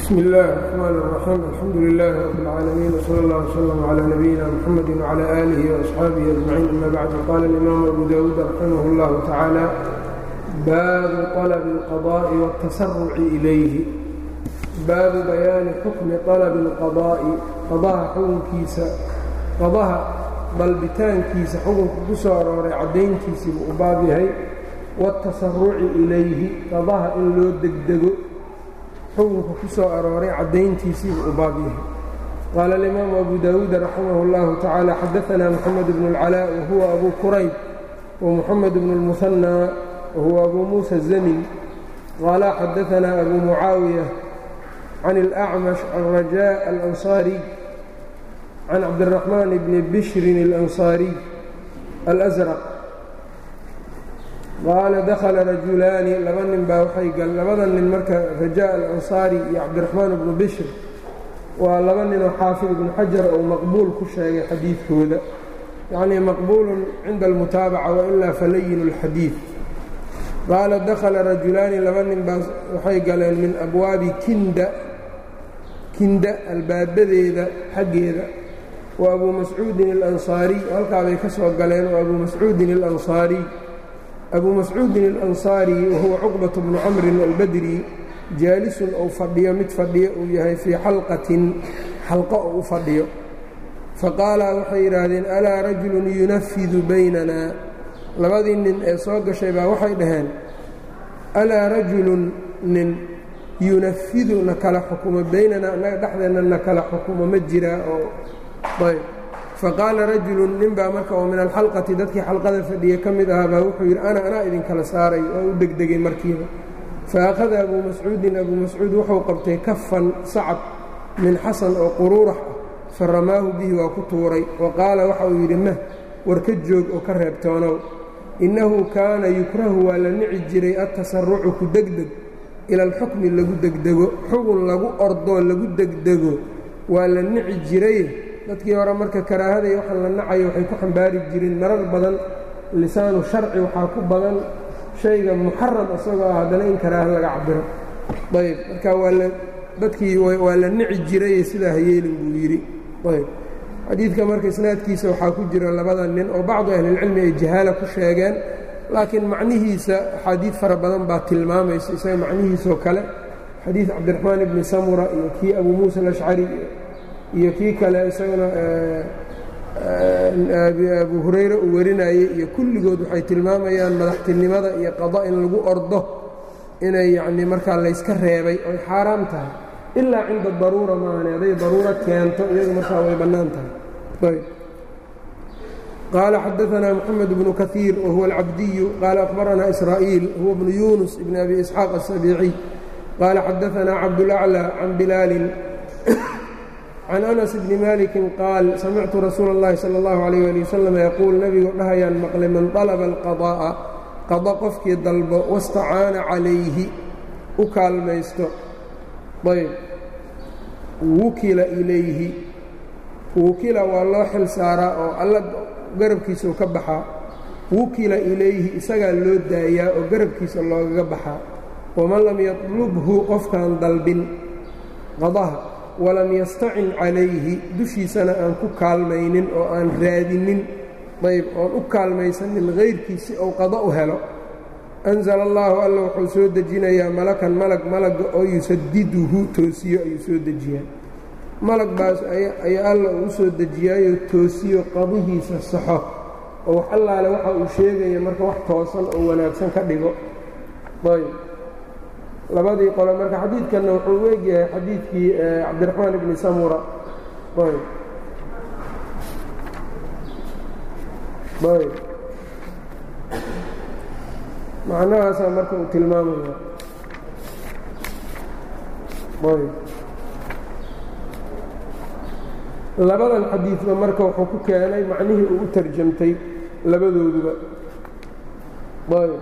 bsm اllh الرحmn الرaxيim alxamdu لlh rb اlcaalamiin wslى اllah وslm عlى nabiyina mxamedi وعlى آlih وأصxaabihi أجmaciin ama bacd qala الإmaam abu dawuud raximah اllah tacaalى baabu طلb الqضاءi wالtasarci ilayhi baabu bayaani xukmi طalb الqضاءi qadaha xukunkiisa qadaha dalbitaankiisa xukunka ku soo arooray caddayntiisii buu u baab yahay wاtasaruci ilayhi qadaha in loo degdego xukunka ku soo arooray caddayntiisiibuu u baab yahay qaala alimaamu abu dawuud raximah اllahu tacaala xadaanaa moxamed bnu اlcalaa wahuwa abu kurayb wamuxamed bnu اlmuhanaa wahuwa abu muusa zamin qaala xadaanaa abu mucaawiya can اlأcmash can rajaa alanصaariy can cabdiraxmaan bni bishrin اlanصaariy alأsraq qaala dakhala rajulaani laba nin baa waxay gal labada nin marka rajaa alansaari iyo cabdiraxmaan ibnu bishr waa laba ninoo xaafid ibnu xajar ou maqbuul ku sheegay xadiidkooda yacnii maqbuulun cinda almutaabaca wailaa falayinu اlxadiid qaala dakhala rajulaani laba nin baa waxay galeen min abwaabi kinda kinda albaabadeeda xaggeeda wa abuu mascuudin alansaariy halkaabay ka soo galeen wa abuu mascuudin alansaariy abuu mascuudin alansaari wahuwa cuqbat bnu camrin albadri jaalisun ou fadhiyo mid fadhiyo uu yahay fii xalqatin xalqo ou u fadhiyo faqaala waxay yidhaahdeen alaa rajulun yunafidu baynanaa labadii nin ee soo gashay baa waxay dhaheen alaa rajulun nin yunafidu na kala xukumo baynanaa annaga dhexdeenna na kala xukumo ma jiraa oo ayb faqaala rajulun nin baa marka oo min alxalqati dadkii xalqada fadhiya ka mid ahaa baa wuxuu yidhi ana anaa idinkala saaray waa u degdegay markiiba fa akhada abuu mascuudin abuu mascuud wuxuu qabtay kafan sacab min xasan oo quruurax ah fa ramaahu bihi waa ku tuuray wa qaala waxa uu yidhi mah war ka joog oo ka reebtoonow innahu kaana yukrahu waa la nici jiray adtasarucu ku degdeg ila alxukmi lagu degdego xugun lagu ordoo lagu degdego waa la nici jiray dadkii hore marka karaahaday waxaan la nacayo waxay ku xambaari jireen marar badan lisaanu sharci waxaa ku badan shayga muxaram isagoo ah haddana in karaaha laga cabiro ayb marka waa la dadkii waa la nici jiraye sidaa hayeelin buu yidhi ayb xadiidka marka isnaadkiisa waxaa ku jira labada nin oo bacdu ahlilcilmi ay jahaala ku sheegeen laakiin macnihiisa axaadiid fara badan baa tilmaamaysa isaga macnihiisoo kale xadiid cabdiraxmaan ibni samura iyo kii abuu muusa alashcari iyo kii kale isaguna abu hurayre uu warinayey iyo kulligood waxay tilmaamayaan madaxtinimada iyo qada in lagu ordo inay yacnii markaa layska reebay oy xaaraam tahay ilaa cinda daruura maahane hadday daruuro keento iyadu markaa way bannaan tahay ayb qaala xadaanaa moxamed bnu kaiir wahuwa alcabdiyu qaala akhbaranaa israa'iil huwa bnu yunus ibn abi isxaaq aلsabiiciy qaala xadaanaa cabdulaclى can bilaalin can anas bni malikin qaal samictu rasuula اllahi salى اllahu alayh ali wasalam yaquul nebigu dhahayaan maqlay man dalaba alqadaa'a qada qofkii dalbo wastacaana calayhi u kaalmaysto ayb wukila ilayhi wukila waa loo xil saaraa oo alla garabkiisau ka baxaa wukila ilayhi isagaa loo daayaa oo garabkiisa loogaga baxaa waman lam yatlubhu qofkaan dalbin qadaha walam yastacin calayhi dushiisana aan ku kaalmaynin oo aan raadinin ayb oon u kaalmaysanin hayrkii si uu qado u helo anzala allaahu alla wuxuu soo dejinayaa malakan malag malagga oo yusadiduhu toosiyo ayuu soo dejiyaa malag baas ayaa alla uu soo dejiyaayoo toosiyo qadihiisa saxo oo wax allaale waxa uu sheegaya marka wax toosan oo wanaagsan ka dhigo ayb labadii qole marka xadiidkanna wuxuu u egyahay xadiidkii cabdiraxmaan ibni samura ayb ayb macnahaasaa marka uu tilmaamaya ayb labadan xadiidba marka wuxuu ku keenay macnihii uu u tarjamtay labadooduba ayb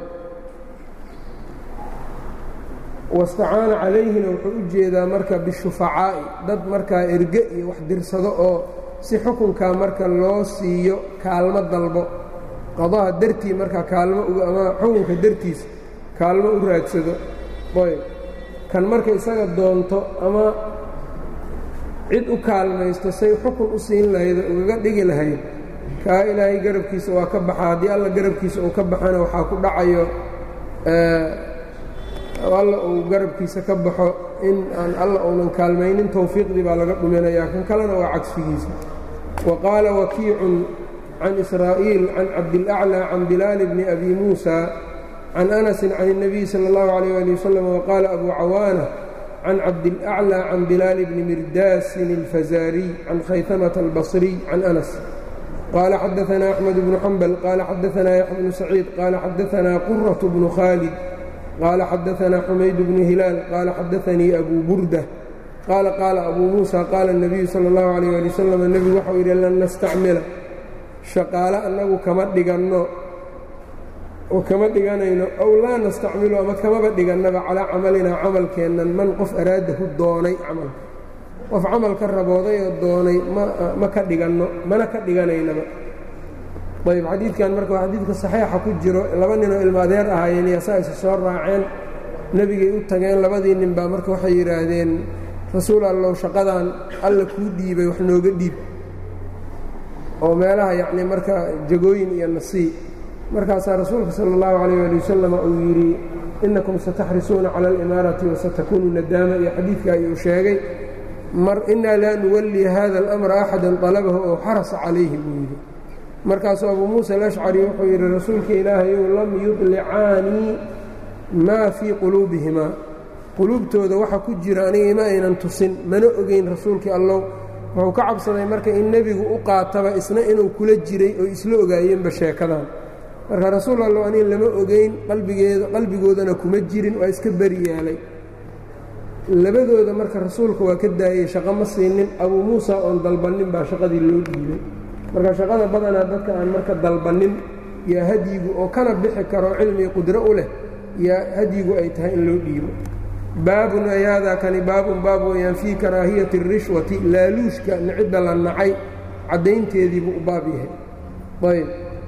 wastacaana calayhina wuxuu u jeedaa marka bishufacaa'i dad markaa erge iyo wax dirsado oo si xukunkaa marka loo siiyo kaalmo dalbo qadaha dartii markaa kaalmo ama xukunka dartiis kaalmo u raagsado ayb kan marka isaga doonto ama cid u kaalmaysto say xukun u siin lahayd oo ugaga dhigi lahayd kaa ilaahay garabkiisa waa ka baxa haddii alla garabkiisa uu ka baxana waxaa ku dhacayo alla uu garabkiisa ka baxo in aan alla uunan kaalmaynin towfiiqdii baa laga dhuminayaa kan kalena waa cagsigiisa wa qaala wakiicun can israa'iil can cabdilaclى can bilaal bni abi muusa can anasin can الnabiy salى اllahu عalيyه ali wasalam waqaala abu cawaana can cabdilأclى can bilaal bni mirdaasin اlfazaariy can khaytamata albasriy can anas qaala xadaثna axmed bnu xambal qaala xadaثna yaxya bnu saciid qaala xadaثna quraة bnu khaalid qaala xadaثna xumayd bnu hilaal qaala xadaثanii abu burda qaala qaala abuu muusa qaala الnabiyu salى اllahu عalيyه ali wasalam nebigu waxau yidhi lan nastacmila shaqaale annagu kama dhiganno oo kama dhiganayno ow laa nastacmilu ama kamaba dhigannaba calaa camalinaa camalkeennan man qof araadahu doonay camalka qof camalka rabooday oo doonay ma ka dhiganno mana ka dhiganaynaba ayb xadiidkan marka waa xadiidka saxiixa ku jiro laba ninoo ilmo adeer ahaayeen yasaa isa soo raaceen nebigay u tageen labadii nin baa marka waxay yidhaahdeen rasuul allow shaqadan alla kuu dhiibay wax nooga dhiib oo meelaha yacnii marka jagooyin iyo nasii markaasaa rasuulka sala اllahu calayh ali wasalam uu yidhi innakum sataxrisuuna cala alimaarati wasatakuunu nadaama iyo xadiidka ayuu sheegay mar inaa laa nuwallii hada alamra axadan طalabahu ow xarasa calayhi buu yidhi markaasuu abuu muusa alashcari wuxuu yidhi rasuulka ilaahayow lam yudlicaanii maa fii quluubihimaa quluubtooda waxa ku jira aniga ima aynan tusin mana ogeyn rasuulkii allow wuxuu ka cabsaday marka in nebigu u qaataba isna inuu kula jiray oo isla ogaayeenba sheekadan marka rasuul allow aniga lama ogeyn qalbigeeda qalbigoodana kuma jirin waa iska beri yeelay labadooda marka rasuulka waa ka daayey shaqo ma siinin abuu muusa oon dalbannin baa shaqadii loo dhiibay marka shaqada badanaa dadka aan marka dalbannin yaa hadyigu oo kana bixi karo cilmi qudro u leh yaa hadyigu ay tahay in loo dhiibo baabun ayaadaa kani baabun baab weeyaan fii karaahiyati الrishwati laaluushka nicidda la nacay caddaynteediibuu u baab yahay ayb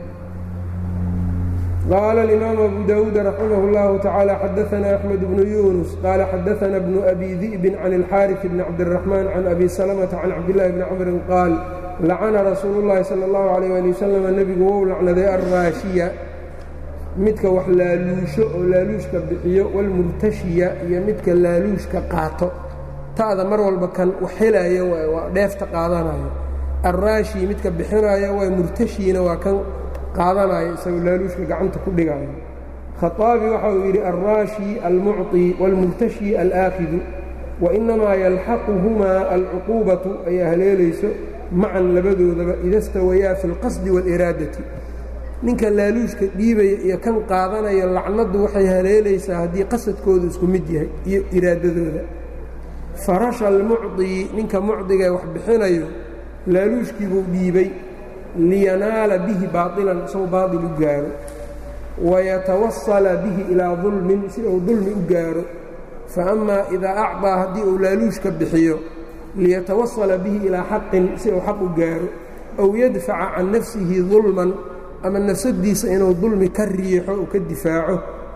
qaala اlimaamu abu dawuud raximah اllahu tacaala xadaثana axmed bnu yunus qaala xadaثana bnu abi di'bin can اlxaariث bni cabdالraxmaan can abi salmata can cabdillaahi bni camrin qaal lacana rasuulu اllahi salى اllahu عalيyه ali wasalam nebigu wou lacnaday alraashiya midka wax laaluusho oo laaluushka bixiyo walmurtashiya iyo midka laaluushka qaato ta'da mar walba kan wax helaayo waay waa dheefta qaadanayo alraashi midka bixinayo waa murtashiina waa kan qaadanayo isagoo laaluushka gacanta ku dhigayo khaaabi waxa uu yidhi alraashi almucطi wاlmurtashi alaakidu wainamaa yalxaquhumaa alcuquubatu ayaa haleelayso macan labadoodaba ida stawayaa fi اlqasdi wاliraadati ninka laaluushka dhiibaya iyo kan qaadanaya lacnaddu waxay haleelaysaa haddii qasadkoodu isku mid yahay iyo iraadadooda farasha almucdii ninka mucdigae wax bixinayo laaluushkiibuu dhiibay liyanaala bihi baailan isagoo baail u gaaro wayatawasala bihi ilaa dulmin si uu dulmi u gaaro fa amaa idaa acdaa haddii uu laaluushka bixiyo liyatawasala bihi ilaa xaqin si uu xaq u gaaro aw yadfaca can nafsihi dulman ama nafsadiisa inuu dulmi ka riixo uu ka difaaco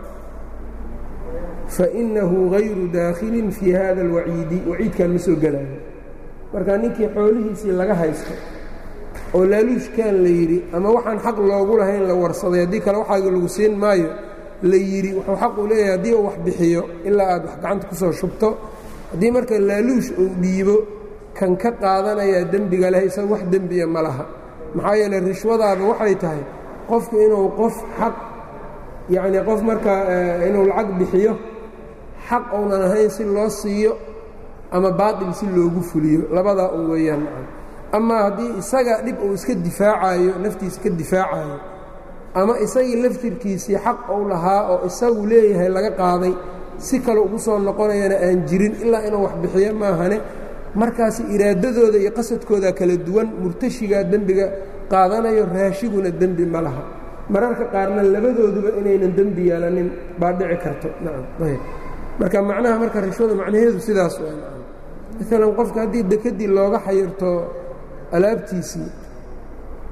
fainahu hayru daakhilin fii hada alwaciidi waciidkan ma soo gelaayo marka ninkii xoolihiisii laga haysto oo laaluushkaan la yidhi ama waxaan xaq loogu lahayn la warsaday haddii kale waxaaga lagu siin maayo la yidhi wuxuu xaq uu leeyahay haddii uu wax bixiyo ilaa aad wax gacanta ku soo shubto haddii marka laaluush uu dhiibo kan ka qaadanayaa dembiga leh isaga wax dembiya ma laha maxaa yeeley rishwadaaba waxay tahay qofku inuu qof xaq yacnii qof markaa inuu lacag bixiyo xaq uunan ahayn si loo siiyo ama baatil si loogu fuliyo labadaa un weeyaan macana amaa haddii isaga dhib uu iska difaacayo naftiisa ka difaacayo ama isagii laftirkiisii xaq uu lahaa oo isagu leeyahay laga qaaday si kale ugu soo noqonayana aan jirin ilaa inuu wax bixiyo maahane markaasi iraadadooda iyo qasadkooda kala duwan murtashigaa dembiga qaadanayo raashiguna dembi ma laha mararka qaarna labadooduba inaynan dembi yeelanin baa dhici karto nacam ayb marka macnaha marka rishwada macnaheedu sidaas waa nacam maalan qofka haddii dekedii looga xayirto alaabtiisii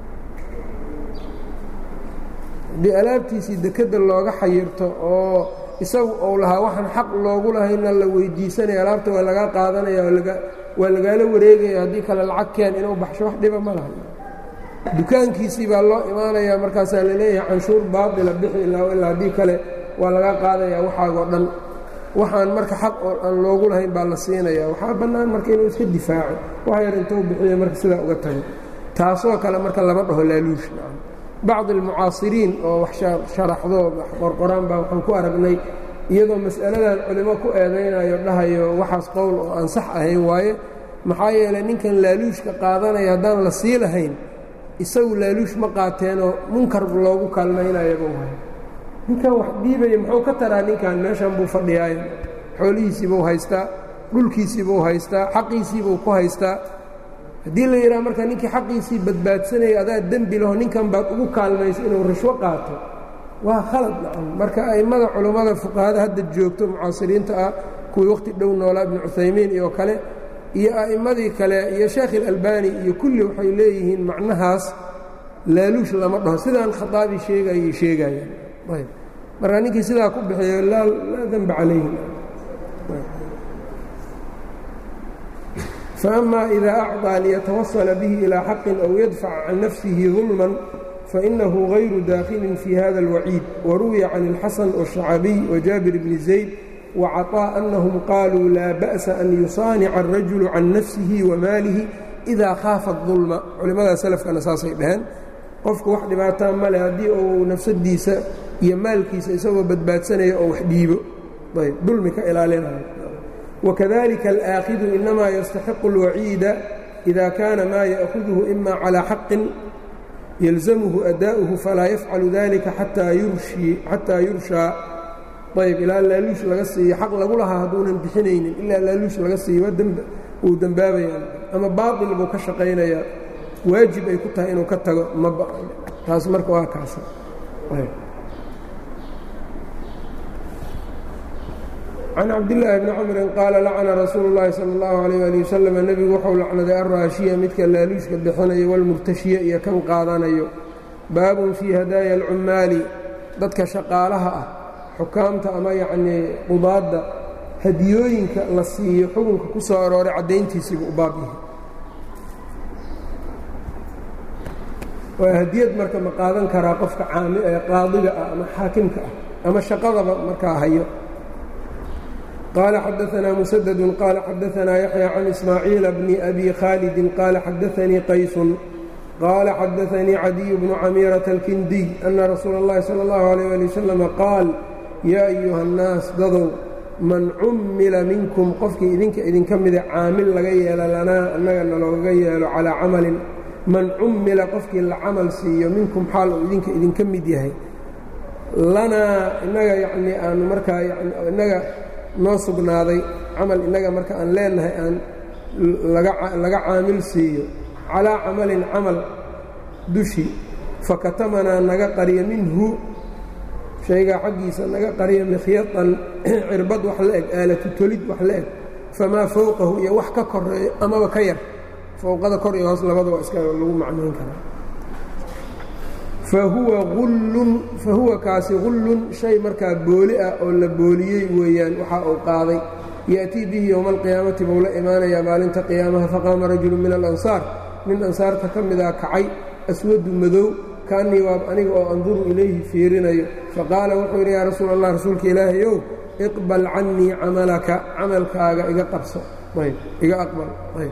haddii alaabtiisii dekedda looga xayirto oo isagu ou lahaa waxaan xaq loogu lahayna la weydiisanaya alaabta waa lagaa qaadanaya waa lagaala wareegaya haddii kale lacag keen inuu baxsho wax dhiba ma laha dukaankiisii baa loo imaanayaa markaasaa laleeyahay canshuur baatila bixi ilaa ilaa haddii kale waa laga qaadaya waxaagoo dhan waxaan marka xaq oo aan loogu lahayn baa la siinaya waxaa bannaan marka inuu iska difaaco wax yar intuu bixiyo marka sidaa uga tago taasoo kale marka lama dhaho laaluush bacdi almucaasiriin oo wax sharaxdo wax qorqoraan baa waxaan ku aragnay iyadoo mas'aladan culimo ku eedaynayo dhahayo waxaas qowl oo aan sax ahayn waaye maxaa yeelay ninkan laaluushka qaadanaya haddaan la sii lahayn isagu laaluush ma qaateenoo munkar loogu kaalmaynayaba waay ninkan wax dhiibaya muxuu ka taraa ninkan meeshan buu fadhiyaay xoolihiisiibuu haystaa dhulkiisiibuu haystaa xaqiisiibuu ku haystaa haddii la yidhaha marka ninkii xaqiisii badbaadsanaya adaa dembi laho ninkan baad ugu kaalmayso inuu rishwo qaato waa khalad nacam marka a'immada culummada fuqahada hadda joogto mucaasiriinta ah kuwii wakhti dhow noolaa ibnu cuthaymiin iyo kale iyo a'immadii kale iyo sheekh ilalbani iyo kulli waxay leeyihiin macnahaas laaluush lama dhaho sidaan khataabi sheegayay sheegayeen ayb marka ninkii sidaa ku bixiyo laa demba calayhi فأma إida أcطىa liyتwasل bه إilى xaqi أw yadفc can nafsihi ظulmا faإnahu غayru daakhili fي hada الwaciid waruwiya can الxaسن والشhacbiي وjaaبir bni زayd وcaطاء أnahum qaluu laa bأسa an yusaanica الrajul can nafsihi وmaalihi إida khaafa الظulma culimada slafkana saasay dhaheen qofku wax dhibaataa male haddii uu nafsadiisa iyo maalkiisa isagoo badbaadsanaya oo wax dhiibo ayb dulmi ka ilaalinayo وkذلika الآakidu inama يstaxiq الwaciida إida kana ma yأkhudhu إma calى xaqi yalزamhu أdاؤuhu falaa yafcalu dalika xataa yurshaa ayb ilaa laaluush laga siiyo xaq lagu lahaa hadduunan bixinaynin ilaa laaluush laga siiyo uu dembaabayaan ama baaطil buu ka shaqaynayaa waajib ay ku tahay inuu ka tago ma taas marka waa kaasa can cabdillaahi bni camrin qaala lacana rasuulu llaahi sala allahu calayh ali wasalam nebigu wuxuu lacnaday alraashiya midka laaluushka bixinayo walmurtashiya iyo kan qaadanayo baabun fii hadaaya alcummaali dadka shaqaalaha ah xukaamta ama yacnii qudaadda hadiyooyinka la siiyo xukunka ku soo arooray caddayntiisiibu u baab yahay waa hadiyad marka ma qaadan karaa qofka qaadiga ah ama xaakimka ah ama shaqadaba markaa hayo قال xدثنا مسدد قال xدثنا يحيى عن إسماعيiل بن أبي khالد قال xدثني qaيس قال xدثني عدي بن cميرة الكندي أن رsuuل اللhi صلى الله عليه لي وسلم qاaل يا أيuهa الناaس dadow man cumila minكم qofkii idinka idinka mida caamil laga yeelo lanaa annaga nalooga yeelo calىa camalin man cumila qofkii la camal siiyo minkum xaal uu idinka idinka mid yahay lanaa inaga yani aanu markaa inaga noo sugnaaday camal innaga marka aan leenahay aan laga caamil siiyo calaa camalin camal dushi fakatamanaa naga qariya minhu shaygaa xaggiisa naga qariya mikhyatan cirbad wax la eg aalatu tolid wax la eg famaa fowqahu iyo wax ka koreeyo amaba ka yar fowqada kor iyo hoos labadaba iska lagu macnayn karaa fahuwa ullun fahuwa kaasi gullun shay markaa booli ah oo la booliyey weeyaan waxa uu qaaday ya'tii bihi yowma alqiyaamati buu la imaanayaa maalinta qiyaamaha faqaama rajulu min alansaar nin ansaarta ka midaa kacay aswadu madow kaannii waab aniga oo anduru ilayhi fiirinayo faqaala wuxuu yidhi yaa rasuul allah rasuulka ilaahayow iqbal cannii camalaka camalkaaga iga qabso ayb iga aqbal ayb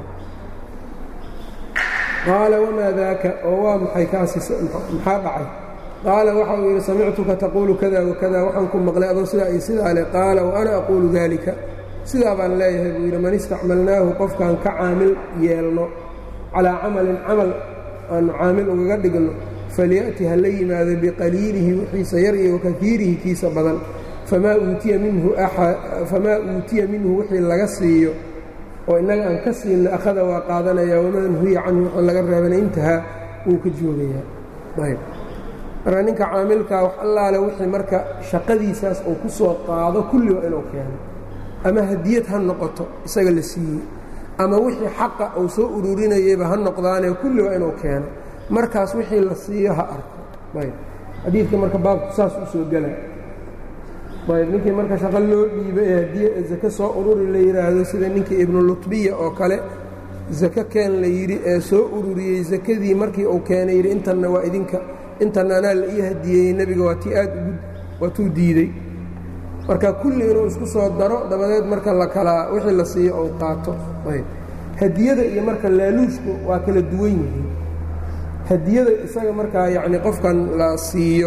qaala wamaa daaka oo waa maxay kaasi maxaa dhacay qaala waxa uu yidhi samictuka taquulu kada wakada waxaan ku maqlay adoo sidaa iyo sidaa leh qaala wa ana aquulu daalika sidaa baan leeyahay buu yidhi man istacmalnaahu qofkaan ka caamil yeelno calaa camalin camal aanu caamil ugaga dhigno falya'ti ha la yimaado biqaliilihi wixiisa yar iyo wakaiirihi kiisa badan famaa uutiya minhu wixii laga siiyo oo innaga aan ka siinno akhada waa qaadanaya wamaa nuhiya canhu waxaan laga reebana intahaa wuu ka joogayaa ayb marka ninka caamilkaa wax allaale wixii marka shaqadiisaas uu ku soo qaado kulli waa inuu keeno ama hadiyad ha noqoto isaga la siiyey ama wixii xaqa uu soo ururinayeyba ha noqdaanee kulli waa inuu keeno markaas wixii la siiyo ha arko ayb xadiidka marka baabku saas u soo gela ayb ninkii marka shaqo loo dhiibay ee haddii zake soo ururi la yidhaahdo sida ninkii ibnu lutbiya oo kale zake keen la yidhi ee soo ururiyey zakadii markii uu keenay yidhi intanna waa idinka intanna anaa la ii hadiyeeyey nebiga waa tii aad ugu waatuu diidey marka kulli inuu isku soo daro dabadeed marka la kalaa wixii la siiyo ou qaato ayb hadiyada iyo marka laaluushku waa kala duwan yihiin hadiyada isaga markaa yacni qofkan la siiyo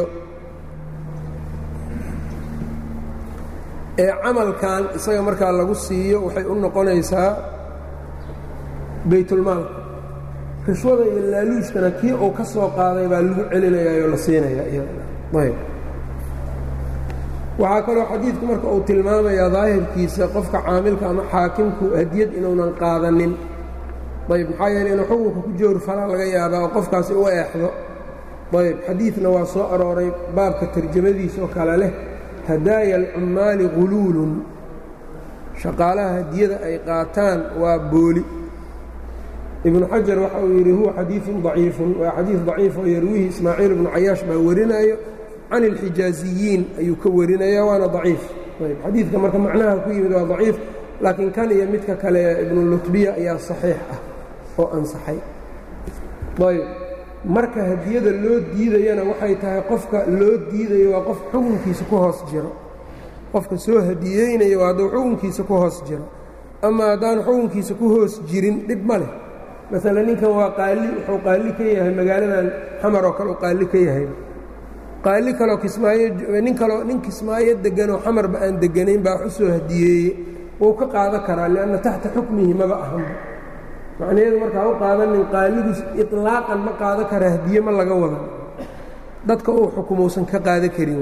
ee camalkan isaga markaa lagu siiyo waxay u noqonaysaa baytulmaalka rishwada iyo laaluushkana kii uu ka soo qaaday baa lagu celinayaayoo la siinayaa iyayb waxaa kaloo xadiidku marka uu tilmaamayaa daahirkiisa qofka caamilka ama xaakimku hadiyad inuunan qaadanin ayb maxaa yeele inuu xukunka ku joorfalaa laga yaabaa oo qofkaasi u eexdo ayb xadiidna waa soo arooray baabka tarjamadiisoo kale leh hadaaya alcummaali guluulun shaqaalaha hadiyada ay qaataan waa booli ibnu xajar waxa uu yidhi huwa xadiiثun ضaciifun waa xadiiث ضaciif oo yarwihi ismaaciil ibnu cayaash baa warinayo can اlxijaaziyiin ayuu ka warinaya waana ضaciif ayb xadiidka marka macnaha ku yimid waa ضaciif laakiin kan iyo midka kale ibnu lutbiya ayaa صaxiix ah oo ansaxay ayb marka hadiyada loo diidayana waxay tahay qofka loo diidayo waa qof xukunkiisa ku hoos jiro qofka soo hadiyeynayo waa hadduu xukunkiisa ku hoos jiro ama haddaan xukunkiisa ku hoos jirin dhib ma leh maalan ninkan waa qaali wuxuu qaali ka yahay magaaladan xamar oo kale u qaali ka yahay qaali kaloo kismaayo nin kaloo nin kismaayo deganoo xamarba aan deganayn baa wax u soo hadiyeeye wuu ka qaadan karaa lianna taxta xukmihi maba ahanba macnaheedu marka ha u qaadanin qaaligus iطlaaqan ma qaadan kara hadiye ma laga wadan dadka uu xukumousan ka qaadan karin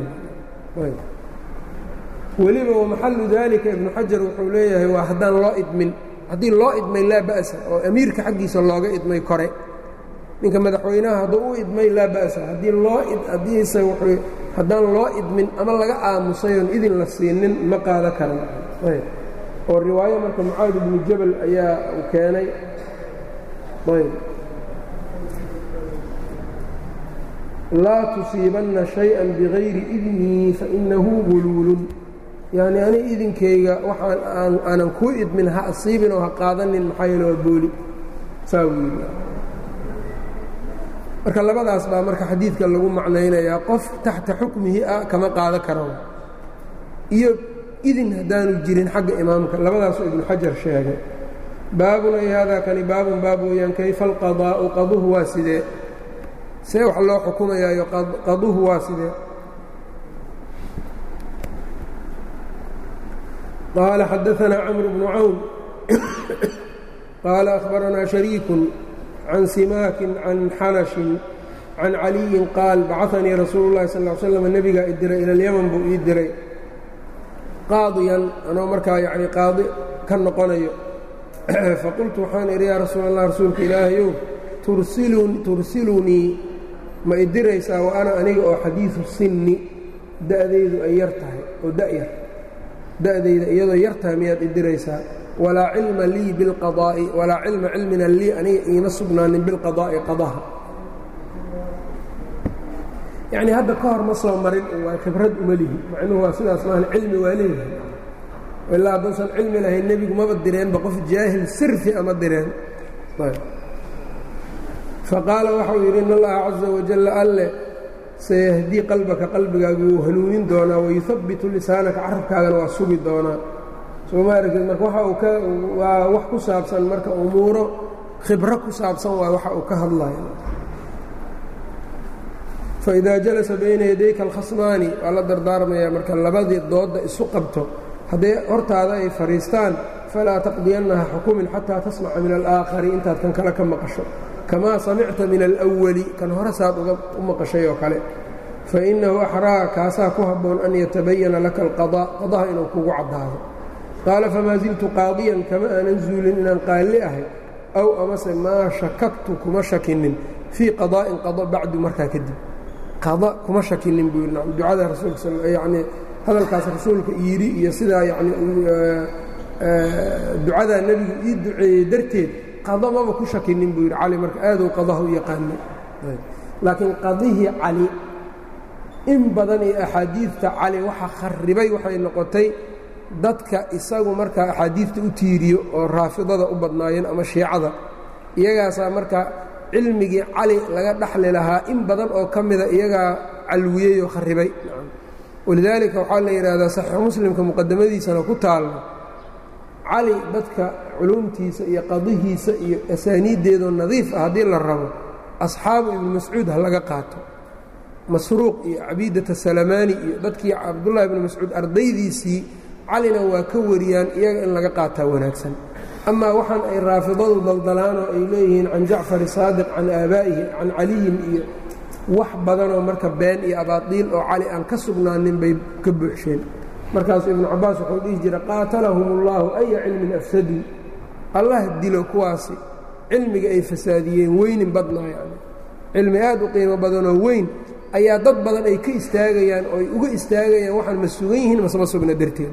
weliba wamaxalu daalika ibnu xajar wuxuu leeyahay waa haddaan loo idmin haddii loo idmay laa ba'sa oo amiirka xaggiisa looga idmay kore ninka madaxweynaha hadduu u idmay laa ba'sa haddii loo haddiise wuxuu haddaan loo idmin ama laga aamusay oon idin la siinin ma qaadan karan oo riwaayo marka mucaad ibnu jabal ayaa uu keenay ayb laa tusiibanna شhayئa bغayri idnii fainahu guluulun yacni ani idinkayga waxaan aanan kuu idmin ha asiibin oo ha qaadanin maxaa yeele waa booli saa uu yidhi marka labadaas baa marka xadiidka lagu macnaynayaa qof taxta xukmihi ah kama qaadan karo iyo idin haddaanu jirin xagga imaamka labadaasuu ibnu xajar sheegay baabun ay haadaa kani baabun baab weeyaan kayfa alqadaa'u qaduhu waa sidee see wax loo xukumayaayo qaduhu waa sidee qaala xadaanaa camr bnu cawn qaala akhbaranaa shariikun can simaakin can xanashin can caliyin qaal bacanii rasuulu اllahi sal ll slam nebigaa i diray ila alyaman buu ii diray qaadiyan anoo markaa yacni qaadi ka noqonayo faqultu waxaan idhi yaa rasuul allah rasuulka ilaahayow tursilunii ma i diraysaa wa ana aniga oo xadiidu sinni da'daydu ay yar tahay oo da'yar da'dayda iyadoo yar tahay miyaad i diraysaa walaa cilma lii bilqadaa'i walaa cilma cilmina lii aniga iima sugnaanin bilqadaa'i qadaha yacni hadda ka hor ma soo marin waa khibrad uma lihi macnuhu waa sidaas maahan cilmi waa leeyahay ilaa hadduusan cilmi lahayn nebigu maba direenba qof jaahil sirfi ama direen faqaala waxau yidhi in allaha caza wajalla alle sayahdii qalbaka qalbigaagu wuu hanuunin doonaa wayuhabbitu lisaanaka carabkaagana waa sugi doonaa soo ma aragtid marka waxa uu ka waa wax ku saabsan marka umuuro khibro ku saabsan waa waxa uu ka hadlaya faidaa jalasa bayna yadayka alkhasmaani waa la dardaarmayaa marka labadii doodda isu qabto hadday hortaada ay fadhiistaan falaa taqdiyannaha xukumin xataa tasmaca min alaakhari intaad kan kale ka maqasho kamaa samicta min alأwali kan hore saad u maqashay oo kale fainahu axraa kaasaa ku habboon an yatabayana laka alqadaa qadaha inuu kugu caddaado qaala famaa ziltu qaadiyan kama aanan zuulin inaan qaalli ahay aw amase maa shakagtu kuma shakinin fii qadaa'in qado bacdu markaa kadib qada kuma shakinin buu yidhi ducada rasuulka yacni hadalkaas rasuulka yidhi iyo sidaa yacni ducadaa nebigu ii duceeyey darteed qado maba ku shakinin buu yidhi cali marka aaduu qadaha u yaqaanay laakiin qadihii cali in badan iyo axaadiidta cali waxa kharribay waxay noqotay dadka isagu markaa axaadiidta u tiiriyo oo raafidada u badnaayeen ama shiicada iyagaasaa marka cilmigii cali laga dhaxli lahaa in badan oo ka mida iyagaa calwiyey oo kharribay walidaalika waxaa la yidhaahdaa saxiixu muslimka muqadamadiisana ku taallo cali dadka culumtiisa iyo qadihiisa iyo asaaniiddeedoo nadiif ah haddii la rabo asxaabu ibnu mascuud ha laga qaato masruuq iyo cabiidata salamaani iyo dadkii cabdullahi ibnu mascuud ardaydiisii calina waa ka wariyaan iyaga in laga qaataa wanaagsan amaa waxaan ay raafidadu daldalaanoo ay leeyihiin can jacfari saadiq can aabaa'ihi can caliyin iyo wax badanoo marka been iyo abaadiil oo cali aan ka sugnaanin bay ka buuxsheen markaasuu ibnu cabbaas wuxuu dhihi jira qaatalahum ullaahu aya cilmin afsaduu allah dilo kuwaasi cilmiga ay fasaadiyeen weynin badnaa yani cilmi aad u qiimo badanoo weyn ayaa dad badan ay ka istaagayaan oo ay uga istaagayaan waxaan ma sugan yihiin masema sugna darteed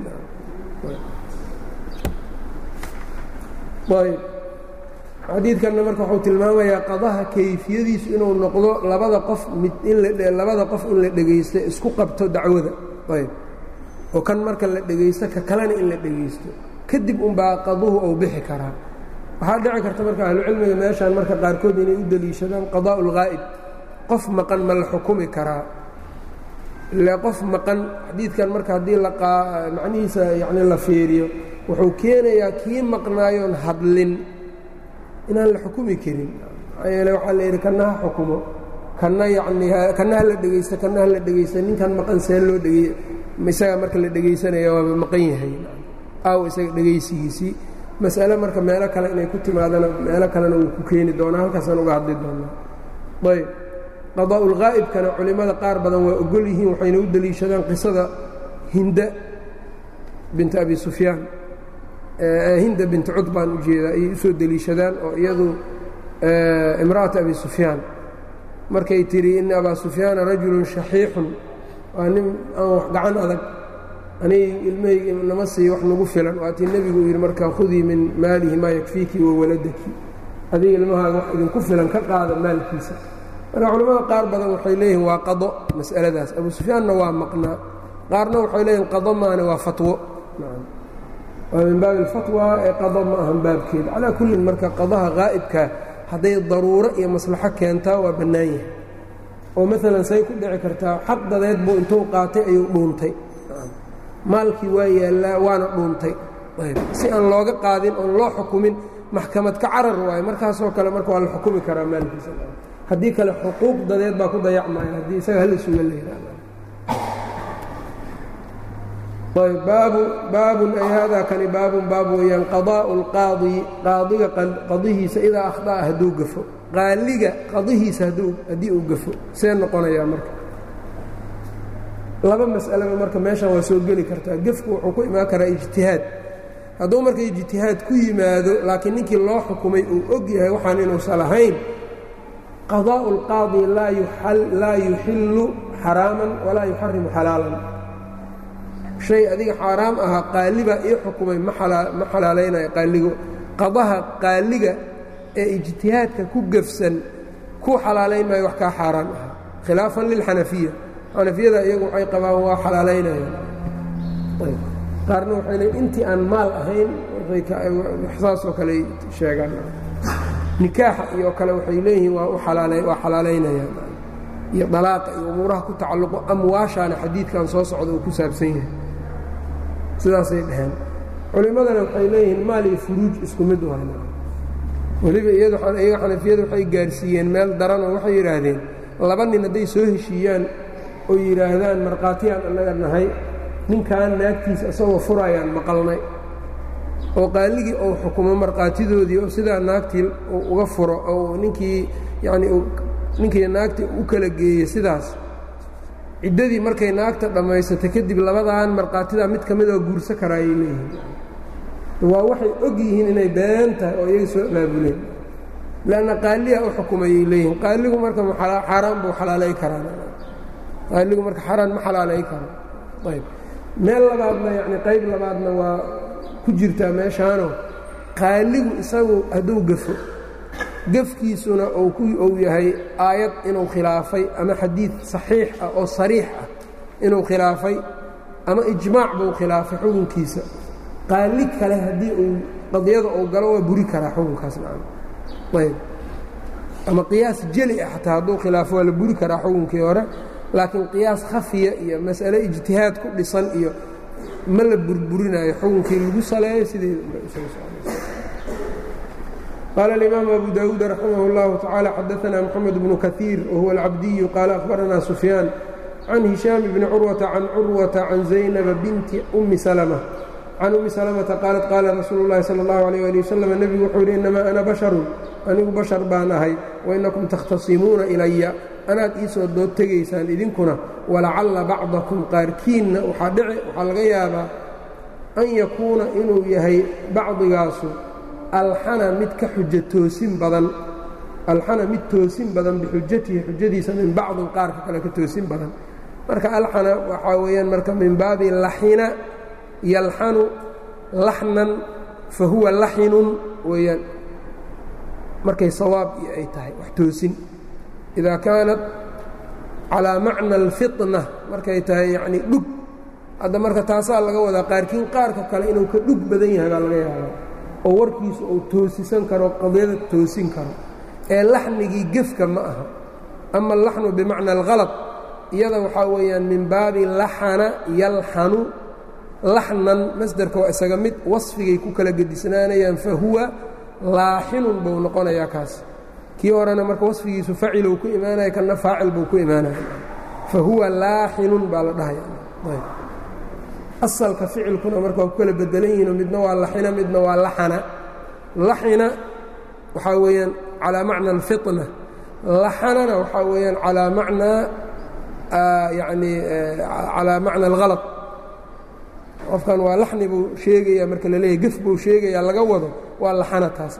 ayb xadiidkanna marka wuxuu tilmaamayaa qadaha kayfiyadiisu inuu noqdo labada qof mid in labada qof in la dhegaysto isku qabto dacwada ayb oo kan marka la dhegaysto ka kalena in la dhegaysto kadib unbaa qaduhu uu bixi karaa waxaa dhici karta marka ahlucilmiga meeshaan marka qaarkood inay u deliishadaan qadaa ulghaa'ib qof maqan ma la xukumi karaa ile qof maqan xadiidkan marka haddii macnihiisa yani la fiiriyo wuxuu keenayaa kii maqnaayoon hadlin inaan la xukumi karin maxaa yeele waxaa la yidhi kanna ha xukumo kanna yacni kanna ha la dhegaysto kanna ha la dhegaysto ninkan maqan see loo dhegey isagaa marka la dhegaysanaya waaba maqan yahay aaw isaga dhegaysigiisii mas'ale marka meelo kale inay ku timaadana meelo kalena uu ku keeni doonaa halkaasaan uga hadli doonaa ayb qadaa-ulghaa'ibkana culimmada qaar badan waa ogol yihiin waxayna u deliishadaan qisada hinda binta abi sufyaan hinda binta cudbaan ujeedaa ayay usoo deliishadaan oo iyadu imra'ata abi sufyaan markay tidhi ina abaa sufyaana rajulun shaxiixun waa nin aan wax gacan adag aniga ilmahayga nama siiyo wax nagu filan waatii nebigu uu yidhi markaa khudii min maalihi maa yakfiiki wa waladaki adiga ilmahaaga wax idinku filan ka qaada maalkiisa marka culimmada qaar badan waxay leeyihiin waa qado mas'aladaas abu sufyaanna waa maqnaa qaarna waxay leeyihin qado maane waa fatwo waa min baabi alfatwa ee qado ma ahan baabkeeda calaa kullin marka qadaha qaa'ibka hadday daruuro iyo maslaxo keentaa waa bannaan yahay oo maalan say ku dhici kartaa xaq dadeed buu intuu qaatay ayuu dhuuntay maalkii waa yaallaa waana dhuuntay si aan looga qaadin oon loo xukumin maxkamad ka carar waayo markaasoo kale marka waa la xukumi karaa maalkiisa haddii kale xuquuq dadeed baa ku dayacmaya haddii isaga hala suga la yidhahda ayb baabu baabun ay haadaa kani baabun baab weeyaan qadaa'u اlqaadi qaadiga qadihiisa idaa akhطa'a hadduu gafo qaaliga qadihiisa haddii uu gafo see noqonayaa marka laba mas'alaba marka meeshan waa soo geli kartaa gefku wuxuu ku imaan karaa ijtihaad hadduu marka ijtihaad ku yimaado laakiin ninkii loo xukumay uu og yahay waxaan inuusan lahayn qadaa'u اlqaadi laa yuxillu xaraaman walaa yuxarimu xalaalan shay adiga xaaraam ahaa qaalibaa ii xukumay ma xalaalaynaya qaaligo qadaha qaaliga ee ijtihaadka ku gefsan ku xalaalayn maayo wax kaa xaaraan ahaa khilaafan lilxanafiya xanafiyada iyagu waxay qabaan waa xalaalaynayaan qaarna waxay leeyiin intii aan maal ahayn saasoo kale sheegaan nikaaxa iyo kale waxay leeyihiin waa waa xalaalaynayaan iyo dalaaqa iyo umuuraha ku tacalluqo amwaashaana xadiidkan soo socda uu ku saabsan yahay sidaasay dhaheen culimmadana waxay leeyihiin maal iyo furuuj isku mid waay weliba iyaga xanafiyadu waxay gaarsiiyeen meel daranoo waxay yidhaahdeen laba nin hadday soo heshiiyaan oo yidhaahdaan markhaatiyaan annaga nahay ninkan naagtiisa isagoo furayaan maqalnay oo qaaligii uu xukumo markhaatidoodii oo sidaa naagtii uu uga furo oo ninkii yacnii ninkii naagtii u kala geeyey sidaas ciddadii markay naagta dhammaysatay kadib labadaan markhaatidaa mid ka midoo guurso karaa ayay leeyihiin waa waxay og yihiin inay been tahay oo iyaga soo abaabuleen leanna qaaliha u xukumayay leeyihiin qaaligu marka xaaraan buu xalaalay karaa qaaligu marka xaaraan ma xalaalay karo ayb meel labaadna yacni qayb labaadna waa ku jirtaa meeshaano qaaligu isagu hadduu gafo gefkiisuna uu yahay aayad inuu khilaafay ama xadiid saxiix ah oo sariix ah inuu khilaafay ama ijmaac buu khilaafay xukunkiisa qaali kale haddii uu qadiyada uu galo waa buri karaa xukunkaas nacam ayb ama qiyaas jeli ah xataa hadduu khilaafo waa la buri karaa xukunkii hore laakiin qiyaas khafiya iyo mas'ale ijtihaad ku dhisan iyo ma la burburinayo xukunkii lagu saleeyo sideedaqaala alimaamu abu daawuud raximah اllahu tacaala xadaanaa moxamed bnu kaiir wahuwa alcabdiyu qaala akhbaranaa sufyaan can hishaam bni curwata can curwata can zaynaba binti ummi salma can ummi salmata qaalat qaala rasuulu llahi sala اllahu alayh ali wasalam nebigu wuxuu yidhi innamaa ana basharun anigu bashar baan ahay wainakum takhtasimuuna ilaya anaad ii soo dood tegaysaan idinkuna walacalla bacdakum qaarkiinna waxaa dhici waxaa laga yaabaa an yakuuna inuu yahay bacdigaasu alxana mid ka xuja toosin badan alxana mid toosin badan bixujatihi xujadiisa min bacdin qaarka kale ka toosin badan marka alxana waxaa weeyaan marka min baabi laxina yalxanu laxnan fa huwa laxinun weeyaan markay sawaab iyo ay tahay wax toosin idaa kaanat calaa macna alfitna markay tahay yacnii dhug hadda marka taasaa laga wadaa qaarkiin qaarka kale inuu ka dhug badan yahay baa laga yaabaa oo warkiisu uu toosisan karo qadiyada toosin karo ee laxnigii gefka ma aha ama alaxnu bimacna alhalad iyada waxaa weeyaan min baabi laxana yalxanu laxnan masderka waa isaga mid wasfigay ku kala gedisnaanayaan fa huwa laaxinun buu noqonayaa kaas kii horena marka wasfigiisu faciluu ku imaanaya kana faacil buu ku imaanaya fa huwa laaxinun baa la dhahaya asalka ficilkuna marka waa ku kala bedelan yihiinoo midna waa laxina midna waa laxana laxina waxaa weeyaan calaa macna alfitna laxanana waxaa weeyaan calaa macnaa yacni calaa macna alhalad qofkan waa laxni buu sheegaya marka la leeyahy gef buu sheegaya laga wado waa laxana taas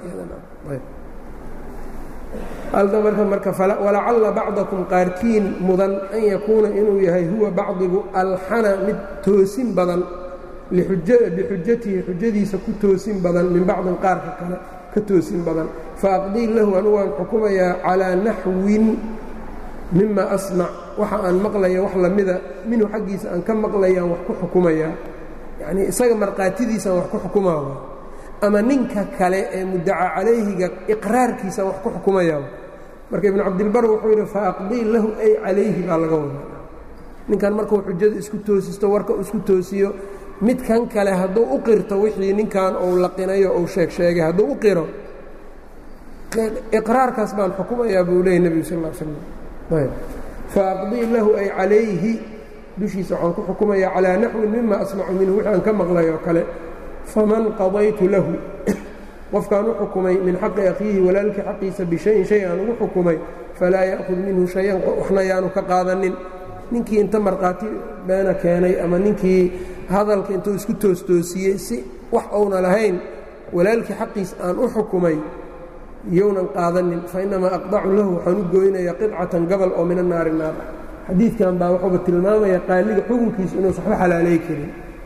iyadana marka walacalla bacdakum qaarkiin mudan an yakuuna inuu yahay huwa bacdigu alxana mid toosin badan bixujatihi xujadiisa ku toosin badan min bacdin qaarka kale ka toosin badan faaqdii lahu anugu waan xukumayaa calaa naxwin mima asmac waxa aan maqlaya wax lamida minhu xaggiisa aan ka maqlayaan wax ku xukumayaa yacnii isaga markhaatidiisaan wax ku xukumaa ama ninka kale ee mudaca calayhiga iqraarkiisaan wax ku xukumayaa marka ibnu cabdilbar wuxuu yidhi faaqdii lahu ay calayhi baa laga wadaa ninkan markuu xujada isku toosisto warka isku toosiyo midkan kale hadduu u qirto wixii ninkan uu laqinayo uu sheeg sheegay hadduu u qiro iqraarkaas baan xukumayaa buu leeyay nebigu sal l slam faaqdii lahu ay calayhi dushiisa waxaan ku xukumayaa calaa naxwin mima asmacu minhu wixi aan ka maqlay oo kale faman qadaytu lahu qofkaan u xukumay min xaqi akhiihi walaalkii xaqiisa bishayin shay aan ugu xukumay falaa ya'kud minhu shay-an waxna yaanu ka qaadanin ninkii inta markhaati beena keenay ama ninkii hadalka intuu isku toostoosiyey si wax uuna lahayn walaalkii xaqiis aan u xukumay yownan qaadanin fa innamaa aqdacu lahu waxaan u gooynaya qidcatan gabal oo mina naari naar ah xadiidkan baa wuxuuba tilmaamaya qaaliga xukunkiisu inuusan waxba xalaalay karin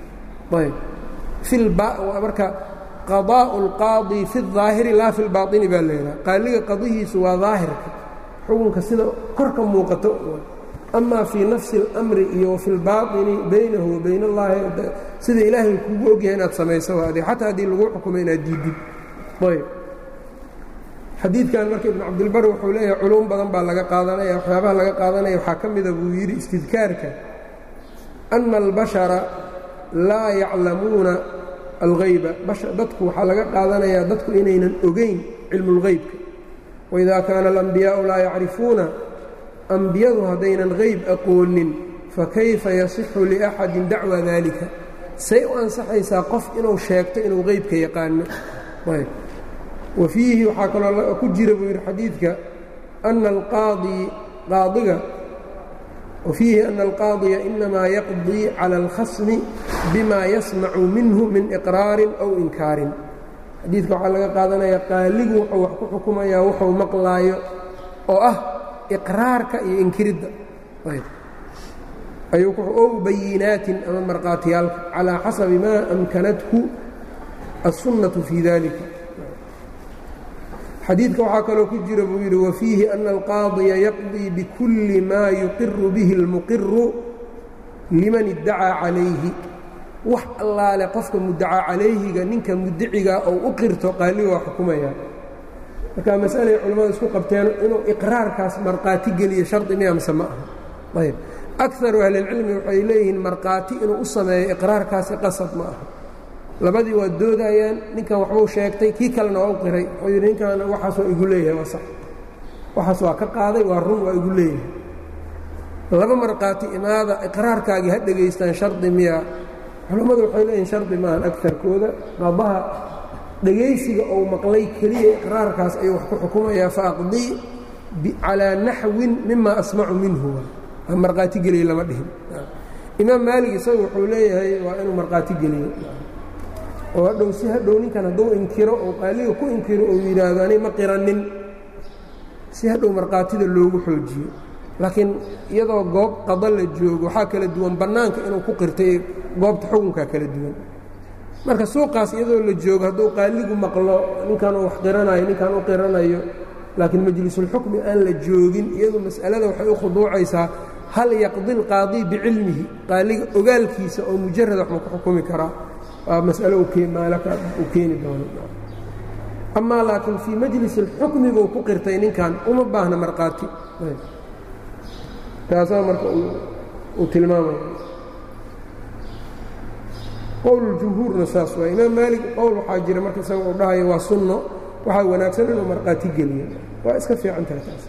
ayb marka qadaa'u اlqaadi fi الظaahiri laa fi اlbaaطini baa leedaha qaaliga qadihiisu waa daahirka xukunka sida korka muuqato ama fii nafsi اlmri iyo wafi اlbaaطini baynahu wa bayn اllahi sida ilaahay kugu ogyahay inaad samayso adi xataa haddii lagu xukumo inaad diidid ayb xadiidkan marka ibn cabdilbar wuxuu leeyahay culum badan baa laga qaadanaya waxyaabaha laga qaadanaya waxaa ka mida buu yidhi istidkaarka ana اlbashara laa yaclamuuna alhayba dadku waxaa laga qaadanayaa dadku inaynan ogeyn cilmu اlhaybka waidaa kaana alambiyaau laa yacrifuuna ambiyadu haddaynan hayb aqoonin fakayfa yasixu liaxadin dacwa dalika say u ansaxaysaa qof inuu sheegto inuu haybka yaqaano wa fiihi waxaa kaloo ku jira buu yidhi xadiidka ana alqaadi qaadiga wa fiihi ana alqaadiya inamaa yaqdii cala alkhasmi bima yasmacu minhu min iqraarin aw inkaarin xadiidka waxaa laga qaadanaya qaaligu wuxuu wax ku xukumayaa wuxuu maqlaayo oo ah iqraarka iyo inkiridda ow bayinaatin ama markhaatiyaalka calaa xasabi maa amkanathu الsunaة fii dalika xadiidka waxaa kaloo ku jira buu yidhi wafiihi ana alqaadiya yaqdii bikulli maa yuqiru bihi اlmuqiru liman iddacaa calayhi wax allaale qofka muddacaa calayhiga ninka mudiciga ou u qirto qaaliga waa xukumaya marka masalay culimmadu isku qabteen inuu iqraarkaas markhaati geliyo shardi miya mise ma aha ayb akaru ahlilcilmi waxay leeyihiin markhaati inuu u sameeyo iqraarkaasi qasab ma aha labadii waa doodayaan ninkan waxbuu sheegtay kii kalena waa u qiray wuxuu yidhi ninkan waxaas waa igu leeyahay waa sax waxaas waa ka qaaday waa run waa igu leeyahay laba markhaati imaada iqraarkaagii ha dhegaystaan shardi miya culammadu waxay leeyihin shardi maahan agarkooda qadaha dhegaysiga ou maqlay keliya iqraarkaas ayuu wax ku xukumayaa faaqdii calaa naxwin mima asmacu minhu markhaati geliye lama dhihin imaam maalig isagu wuxuu leeyahay waa inuu markhaati geliyo oo hadhow si hadhow ninkan hadduu inkiro oo qaaliga ku inkiro uu yidhaahdo ani ma qiranin si hadhow markhaatida loogu xoojiyo laakiin iyadoo goob qado la joogo waxaa kala duwan bannaanka inuu ku qirtay goobta xukunkaa kala duwan marka suuqaas iyadoo la joogo hadduu qaaligu maqlo ninkan uu wax qiranayo ninkan u qiranayo laakiin majlisulxukmi aan la joogin iyadu mas'alada waxay u khuduucaysaa hal yaqdi lqaadi bicilmihi qaaliga ogaalkiisa oo mujarad wax ma ku xukumi karaa waa masalo maalaka uu keeni doono amaa laakiin fii majlis اlxukmi buu ku qirtay ninkan uma baahna markhaati taasaa marka uu tilmaamaya qowl jumhuurna saas waay imaam maalig qowl waxaa jira marka isaga uu dhahayo waa sunno waxaa wanaagsan inuu markhaati geliyo waa iska fiican tahay taas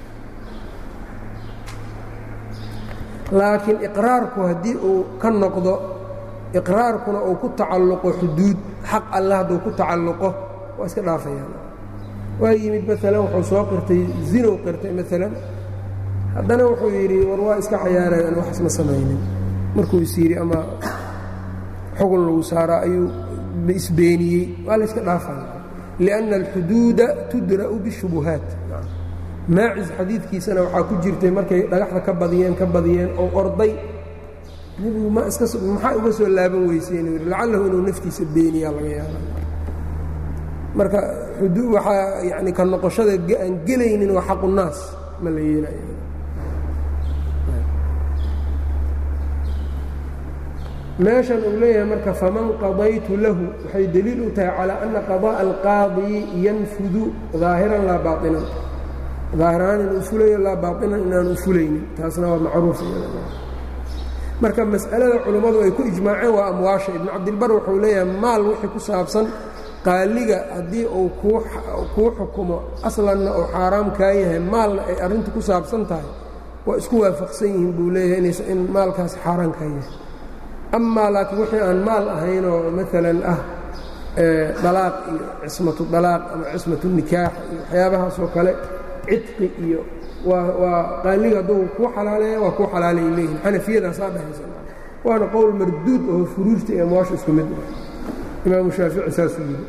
laakiin iqraarku haddii uu ka noqdo iqraarkuna uu ku tacalluqo xuduud xaq alle hadduu ku tacalluqo waa iska dhaafayaan waa yimid maalan wuxuu soo qirtay zinow qirtay maalan haddana wuxuu yidhi war waa iska cayaareen an wax isma samaynin markuu is yidhi ama xugun lagu saaraa ayuu isbeeniyey waa la yska dhaafaya lianna alxuduuda tudra'u bishubuhaat maacis xadiidkiisana waxaa ku jirtay markay dhagaxda ka badiyeen ka badiyeen oo orday nebigu ma iska maxaa uga soo laaban weysay inuu yidhi lacallahu inuu naftiisa beeniyaa laga yaaba marka xuduu waxaa yani ka noqoshada aan gelaynin waa xaqu naas ma la yeelayo meeshan uu leeyahay marka faman qadaytu lahu waxay deliil u tahay calaa ana qadaa'a alqaadi yanfudu daahiran laa baainan daahir ahaan inuu fulayo laa baainan inaanu fulaynin taasna waa macruuf marka mas'alada culummadu ay ku ijmaaceen waa amwaasha ibnu cabdilbar wuxuu leeyahay maal wixii ku saabsan qaaliga haddii uu kuu xukumo aslanna uu xaaraam kaa yahay maalna ay arrintu ku saabsan tahay waa isku waafaqsan yihiin buu leeyahay in maalkaas xaaraan kaa yahay amaa laakiin wixii aan maal ahaynoo maalan ah dalaaq iyo cismatu dalaaq ama cismatu nikaax iyo waxyaabahaasoo kale cidqi iyo waa qaaliga hadduu kuu xalaaleeya waa kuu xalaalay leeyihin xanafiyadaasaa dhahaysa waana qowl marduud oo furuurta iyo amwaasha isku mid ah imaamu shaafici saasuu yidhi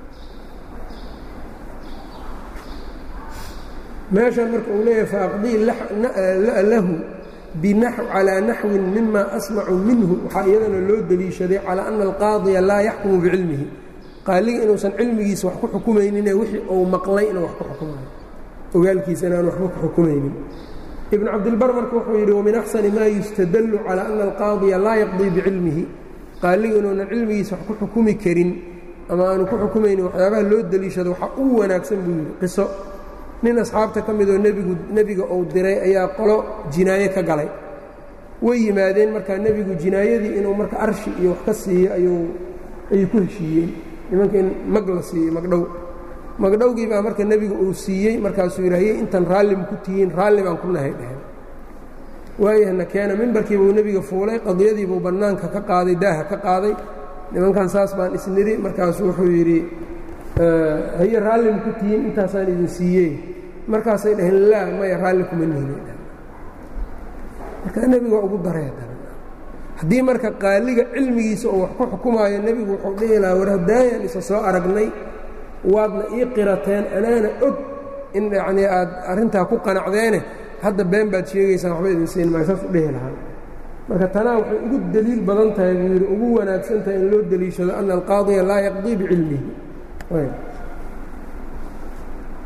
meeshan marka uu leeyahay faaqdii lahu calىa naxwin mima asmacu minhu waxaa iyadana loo deliishaday calىa ana alqaadiya laa yaxkumu bicilmihi qaaliga inuusan cilmigiisa wax ku xukumaynine wixii uu maqlay inuu wax ku xukumayo ogaalkiisa inaan waxba ku xukumaynin ibn cabdilbar marka wuxuu yidhi wamin axsani maa yustadallu calىa ana alqaadiya laa yaqdii bicilmihi qaaliga inuunan cilmigiisa wax ku xukumi karin ama aanu ku xukumaynin waxyaabaha loo deliishado waxaa u wanaagsan buu yidhi qiso nin asxaabta ka midoo nebigu nebiga uu diray ayaa qolo jinaaye ka galay way yimaadeen markaa nebigu jinaayadii inuu marka arshi iyo wax ka siiyo ayuu ayay ku heshiiyeen nimanka in mag la siiyo magdhow magdhowgii baa marka nebigu uu siiyey markaasuu yidhaahye intan raallim ku tihiin raalli baan ku nahay dheheen waayahna keena mimbarkii buu nebiga fuulay qadiyadii buu bannaanka ka qaaday daaha ka qaaday nimankan saas baan isniri markaasuu wuxuu yidhi haye raallim ku tihiin intaasaan idin siiyey markaasay dhaheen laa maya raalli kuma nihin marka nebiga waa ugu daree haddii marka qaaliga cilmigiisa oo wax ku xukumaayo nebigu wuxuu dhihi lahaa war hadaayaan isa soo aragnay waadna ii qirateen anaana og in yacnii aad arrintaa ku qanacdeene hadda been baad sheegaysaan waxba idin siin maayo saas u dhihi lahaa marka tanaa waxay ugu deliil badan tahay buu yidhi ugu wanaagsan tahay in loo deliishado ana alqaadiya laa yaqdii bicilmihi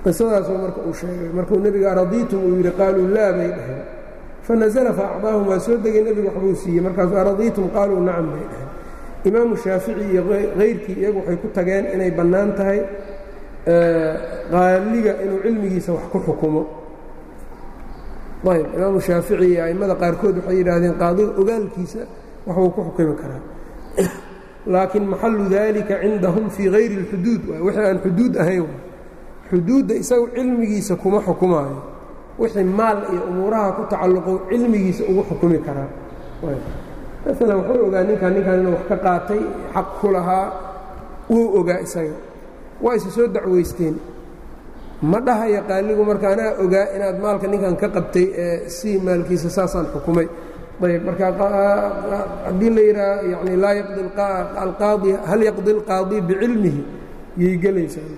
qisadaasoo marka uu sheegay markuu nebiga aradiitum uu yidhi qaaluu laa bay dhaheen fanazla faacdaahum waa soo degay nebigu waxbuu siiyey markaasuu aradiitum qaaluu nacam bay dhaheen imaamu shaafici iyo hayrkii iyagu waxay ku tageen inay bannaan tahay qaaliga inuu cilmigiisa wax ku xukumo ayb imaamu shaafici iyo a'immada qaarkood waxay yidhaahdeen qaadiga ogaalkiisa waxbuu ku xukumi karaa laakiin maxalu dalika cindahum fii hayri اlxuduud waay wixii aan xuduud ahayn xuduudda isagu cilmigiisa kuma xukumaayo wixii maal iyo umuuraha ku tacalluqo cilmigiisa ugu xukumi karaa maalan wuxuu ogaa ninkan ninkan inuu wax ka qaatay xaq ku lahaa wuu ogaa isaga waa isa soo dacwaysteen ma dhahaya qaaligu marka anaa ogaa inaad maalka ninkan ka qabtay ee si maalkiisa saasaan xukumay ayb marka haddii la yidhaha yani laa yaqdi alqaadi hal yaqdi alqaadi bicilmihi yay gelaysaa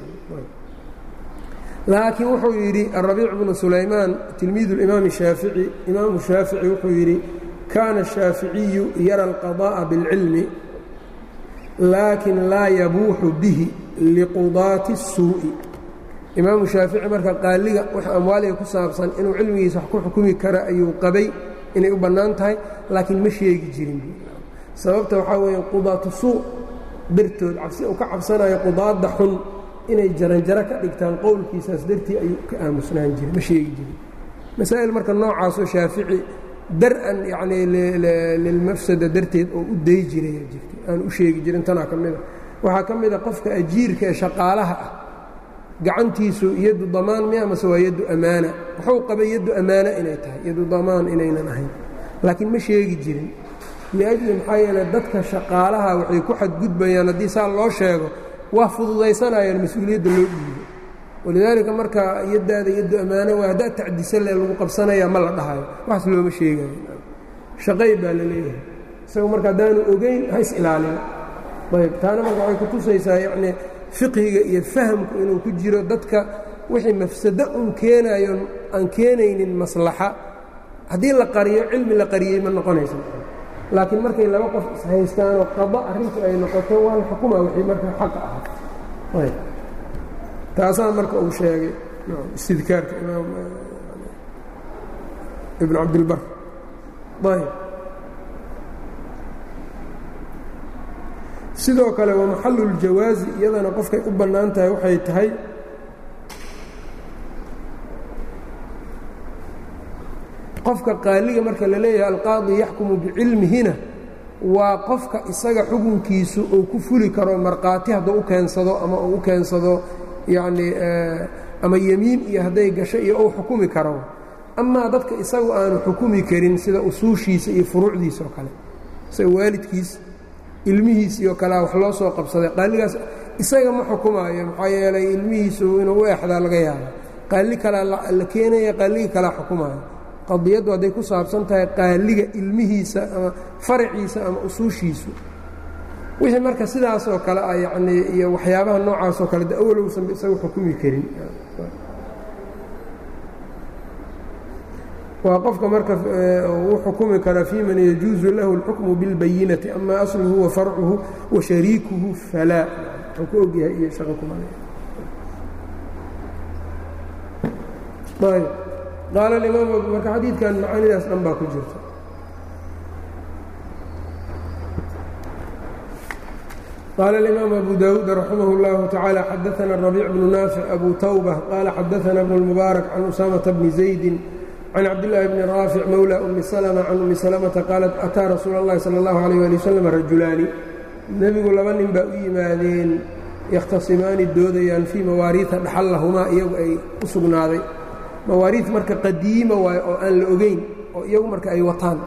laakiin wuxuu yidhi arabiic bnu sulaymaan tilmiid اlimaam الshaafici imaamu shaafici wuxuu yidhi kaana الshaaficiyu yara alqadaءa biاlcilmi laakin laa yabuuxu bihi liqudaati الsuuءi imaamu shaafici marka qaaliga wax amwaaliga ku saabsan inuu cilmigiisa wax ku xukumi kara ayuu qabay inay u bannaan tahay laakiin ma sheegi jirin sababta waxaa weeye qudaatu suu dartood cabsi uu ka cabsanayo qudaadda xun inay jaranjaro ka dhigtaan qowlkiisaas dartii ayuu ka aamusnaan jiray ma sheegi jirin masaa'il marka noocaasoo shaafici dar-an yacnii lilmafsada darteed oo u day jiraya jirtay aan u sheegi jirin tanaa ka mida waxaa ka mida qofka ajiirka ee shaqaalaha ah gacantiisu yaddu damaan miya mase waa yaddu ammaana wuxuu qabay yaddu ammaana inay tahay yaddu damaan inaynan ahayn laakiin ma sheegi jirin liajli maxaa yeele dadka shaqaalaha waxay ku xadgudbayaan haddii saa loo sheego waa fududaysanayaan mas-uuliyadda loo dhiibo walidaalika marka yaddaada yaddu ammaano waa haddaad tacdisa le lagu qabsanayaa ma la dhahayo waxaas looma sheegayo shaqay baa la leeyahay isaga marka haddaanu ogeyn ha is ilaalina ayb taana marka waxay kutusaysaa yacnii fiqhiga iyo fahamku inuu ku jiro dadka wixii mafsado un keenayo aan keenaynin maslaxa haddii la qariyo cilmi la qariyey ma noqonaysa laakiin markay laba qof ishaystaanoo qada arrintu ay noqoto waa la xukuma wixii marka xaqa ahaa ayb taasaa marka uu sheegay istidkaarka imaam ibn cabdilbar ayb sidoo kale waa maxalu اljawaazi iyadana qofkay u bannaan tahay waxay tahay qofka qaaliga marka la leeyahay alqaadi yaxkumu bicilmihina waa qofka isaga xukunkiisu uu ku fuli karo markhaati hadduu u keensado ama uu u keensado yacnii ama yemiin iyo hadday gasho iyo uu xukumi karo amaa dadka isagu aanu xukumi karin sida usuushiisa iyo furuucdiisa oo kale isaga waalidkiis ilmihiisii oo kalea wax loo soo qabsaday qaaligaas isaga ma xukumaayo maxaa yeelay ilmihiisu inuu u exdaa laga yaaba qaali kalaa la keenaya qaaligii kalaa xukumaayo qadiyaddu hadday ku saabsan tahay qaaliga ilmihiisa ama faraciisa ama usuushiisu wixii marka sidaasoo kale ah yacnii iyo waxyaabaha noocaasoo kale de awalowsan isagu xukumi karin waa qofka marka uu xukumi kara fii man yajuuzu lahu اlxukmu biاlbayinati ama asluhu wa farcuhu wa shariikuhu falaa wuxuu ku ogyahay iyo shaqo kuma ayb qaala imaam marka xadiidkan macaanidaas dhan baa ku jirta qaala اlimaam abu dawuud raximah اllahu taعaalى xadaثana الرabiic bnu naafic abu tawbة qaala xadaثana bn اlmubaarak can usaamaةa bni زaydi can cabdillaahi bni raafic mowla umi salma can umi salamata qaalat ataa rasuula اllahi salى اllahu alيyh ali wasalam rajulaani nebigu laba nin baa u yimaadeen yakhtasimaani doodayaan fii mawaariita dhaxal lahumaa iyagu ay u sugnaaday mawaariid marka qadiima waayo oo aan la ogeyn oo iyagu marka ay wataan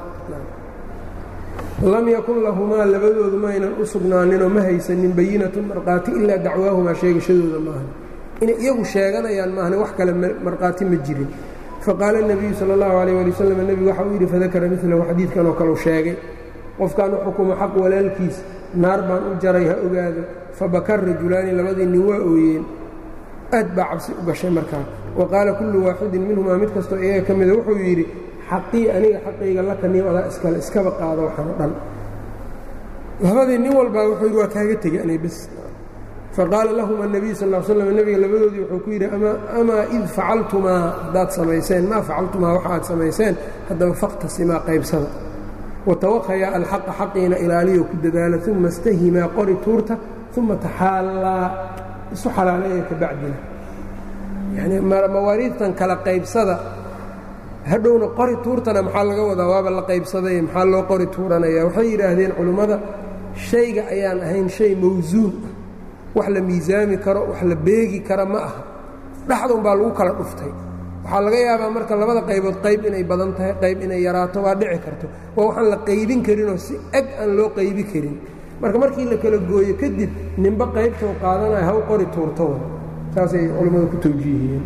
lam yakun lahumaa labadoodu maynan u sugnaaninoo ma haysanin bayinatun markhaati ilaa dacwaahumaa sheegashadooda maahan inay iyagu sheeganayaan maahane wax kale markhaati ma jirin faqaala الnabiyu salى اllahu alيyh ali waslm nebigu waxa uu yidhi fadakara milahu xadiidkan oo kaleu sheegay qofkaan u xukumo xaq walaalkiis naar baan u jaray ha ogaado fabakar rajulaani labadii nin waa ooyeen aad baa cabsi u gashay markaa wa qaala kullu waaxidin minhumaa mid kastoo iyaga ka mida wuxuu yidhi xaqii aniga xaqayga la kaniyo adaa iskale iskaba qaado waxaan o dhan labadii nin walbaa wuxuu yidhi waa kaaga tegi anay bes faqaala lahuma الnabiy sal ا slam nebiga labadoodii wuxuu ku yidhi amaa id facaltumaa haddaad samayseen maa facaltumaa waxa aad samayseen haddaba faqtasimaa qaybsada watawaqayaa alxaqa xaqiina ilaaliyo ku dadaala uma اstahimaa qori tuurta uma taxaallaa isu xalaaleeya ka bacdina yani mawaariidtan kala qaybsada hadhowna qori tuurtana maxaa laga wadaa waaba la qaybsaday maxaa loo qori tuuranaya waxay yidhaahdeen culimmada shayga ayaan ahayn shay mawsuun ah wax la miisaami karo wax la beegi kara ma aha dhexda umbaa lagu kala dhuftay waxaa laga yaabaa marka labada qaybood qayb inay badan tahay qayb inay yaraato waa dhici karto waa waxaan la qaybin karinoo si eg aan loo qaybi karin marka markii la kala gooyo kadib ninba qaybtou qaadanaya haw qori tuurto saasay culimmadu ku tawjiihiyeen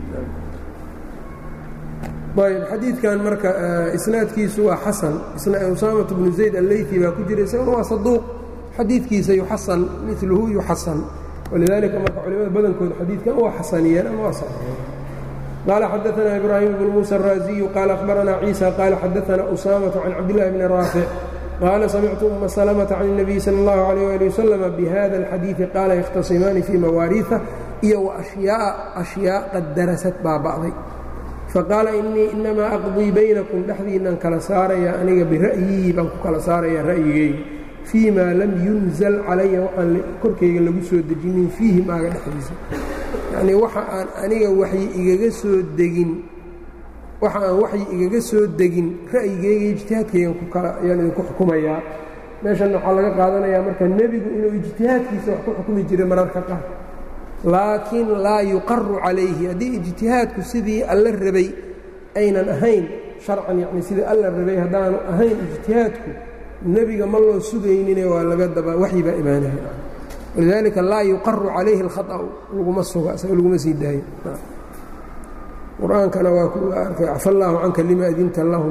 ayb xadiidkan marka isnaadkiisu waa xasan usaamat bnu zayd alleyfi baa ku jira isaguna waa saduuq xadiidkiisa yuxasan miluhu yuxasan walidaalika marka culimada badankooda xadiidkan waa xasaniyeen ama waa saxiyeen qaala xadaana ibraahim bnu muusa araaziyu qaala akhbaranaa ciisa qaala xadaana usaamatu can cabdillahi bni raafic qaala samictu uma salamata can الnabiy sala اllahu alayh ali wasalam bihada alxadiidi qaala yakhtasimaani fii mawaariiha iyo wa ashyaaa ashyaa qad darasat baaba'day faqaala inii inamaa aqdii baynakum dhexdiinnan kala saaraya aniga bira'yii baan ku kala saaraya ra'yigeyga fii maa lam yunzal calaya waxaan korkayga lagu soo dejinin fiihi maaga dhexdiisa yacnii waxa aan aniga waxyi igaga soo degin waxa aan waxyi igaga soo degin ra'yigeyga ijtihaadkaygan ku kala ayaan idinku xukumayaa meeshan waxaa laga qaadanayaa marka nebigu inuu ijtihaadkiisa wax ku xukumi jiray mararka qaar laakiin laa yuqaru calayhi haddii ijtihaadku sidii alla rabay aynan ahayn sharcan yacni sidii alla rabay haddaanu ahayn ijtihaadku nebiga ma loo sugaynine waa laga daba waxyi baa imaanaya walidaalika laa yuqaru calayhi alkhaطأu laguma suga isaga laguma sii daayo qur-aankana waa ku arkay cafa allaahu canka lima adinta lahum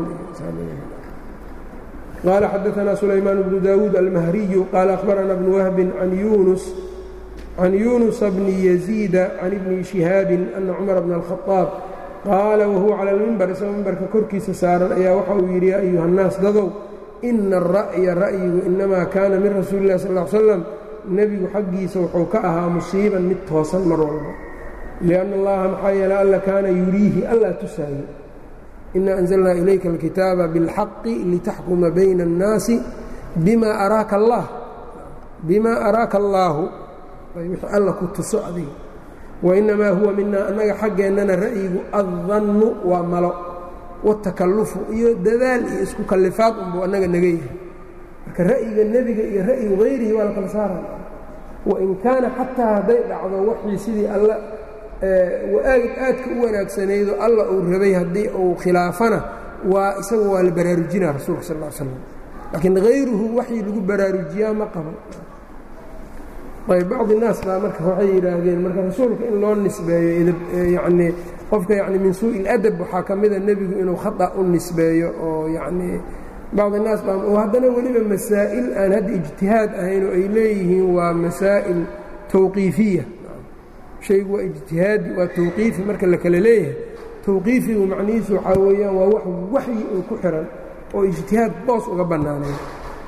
qaala xadaanaa sulaymaan bnu daawuud almahriyu qaala akhbarana bnu wahbin can yunus can yunusa bni yaziida can ibni shihaabin ana cumar bna alkhaaab qaala wahuwa cala almimbar isagoo mimbarka korkiisa saaran ayaa waxa uu yidhi yaa ayuha nnaas dadow ina ara'ya ra'yigu inamaa kaana min rasuuli illahi sal l slam nebigu xaggiisa wuxuu ka ahaa musiiban mid toosan mar walba lianna allaha maxaa yeele alla kaana yuriihi allaa tusaayo ina anzalnaa ilayka alkitaaba biاlxaqi litaxkuma bayna اnnaasi bima araaka allah bima araaka allaahu wixii alla ku tuso adiga wainamaa huwa minaa annaga xaggeennana ra'yigu addannu waa malo watakallufu iyo dadaal iyo isku kallifaad unbuu annaga naga yahay marka ra'yiga nebiga iyo ra'yigu hayrihi waa la kala saaraya wain kaana xataa hadday dhacdo waxii sidii alla aad aadka u wanaagsanaydo alla uu rabay haddii uu khilaafana waa isagu waa la baraarujinaa rasuulka sal l slam laakiin hayruhu waxii lagu baraarujiyaa ma qabo ayb bacdi naas baa marka waxay yidhaahdeen marka rasuulka in loo nisbeeyo yacnii qofka yacni min suuءi اladab waxaa ka mida nebigu inuu khata u nisbeeyo oo yacnii bacdi naas baa oo haddana weliba masaa'il aan hadda ijtihaad ahayn oo ay leeyihiin waa masaa'il tawqiifiya shaygu waa ijtihaadi waa tawqiifi marka la kale leeyahay tawqiifigu macnihiisu waxaa weeyaan waa wax waxyi uu ku xihan oo ijtihaad boos uga bannaanay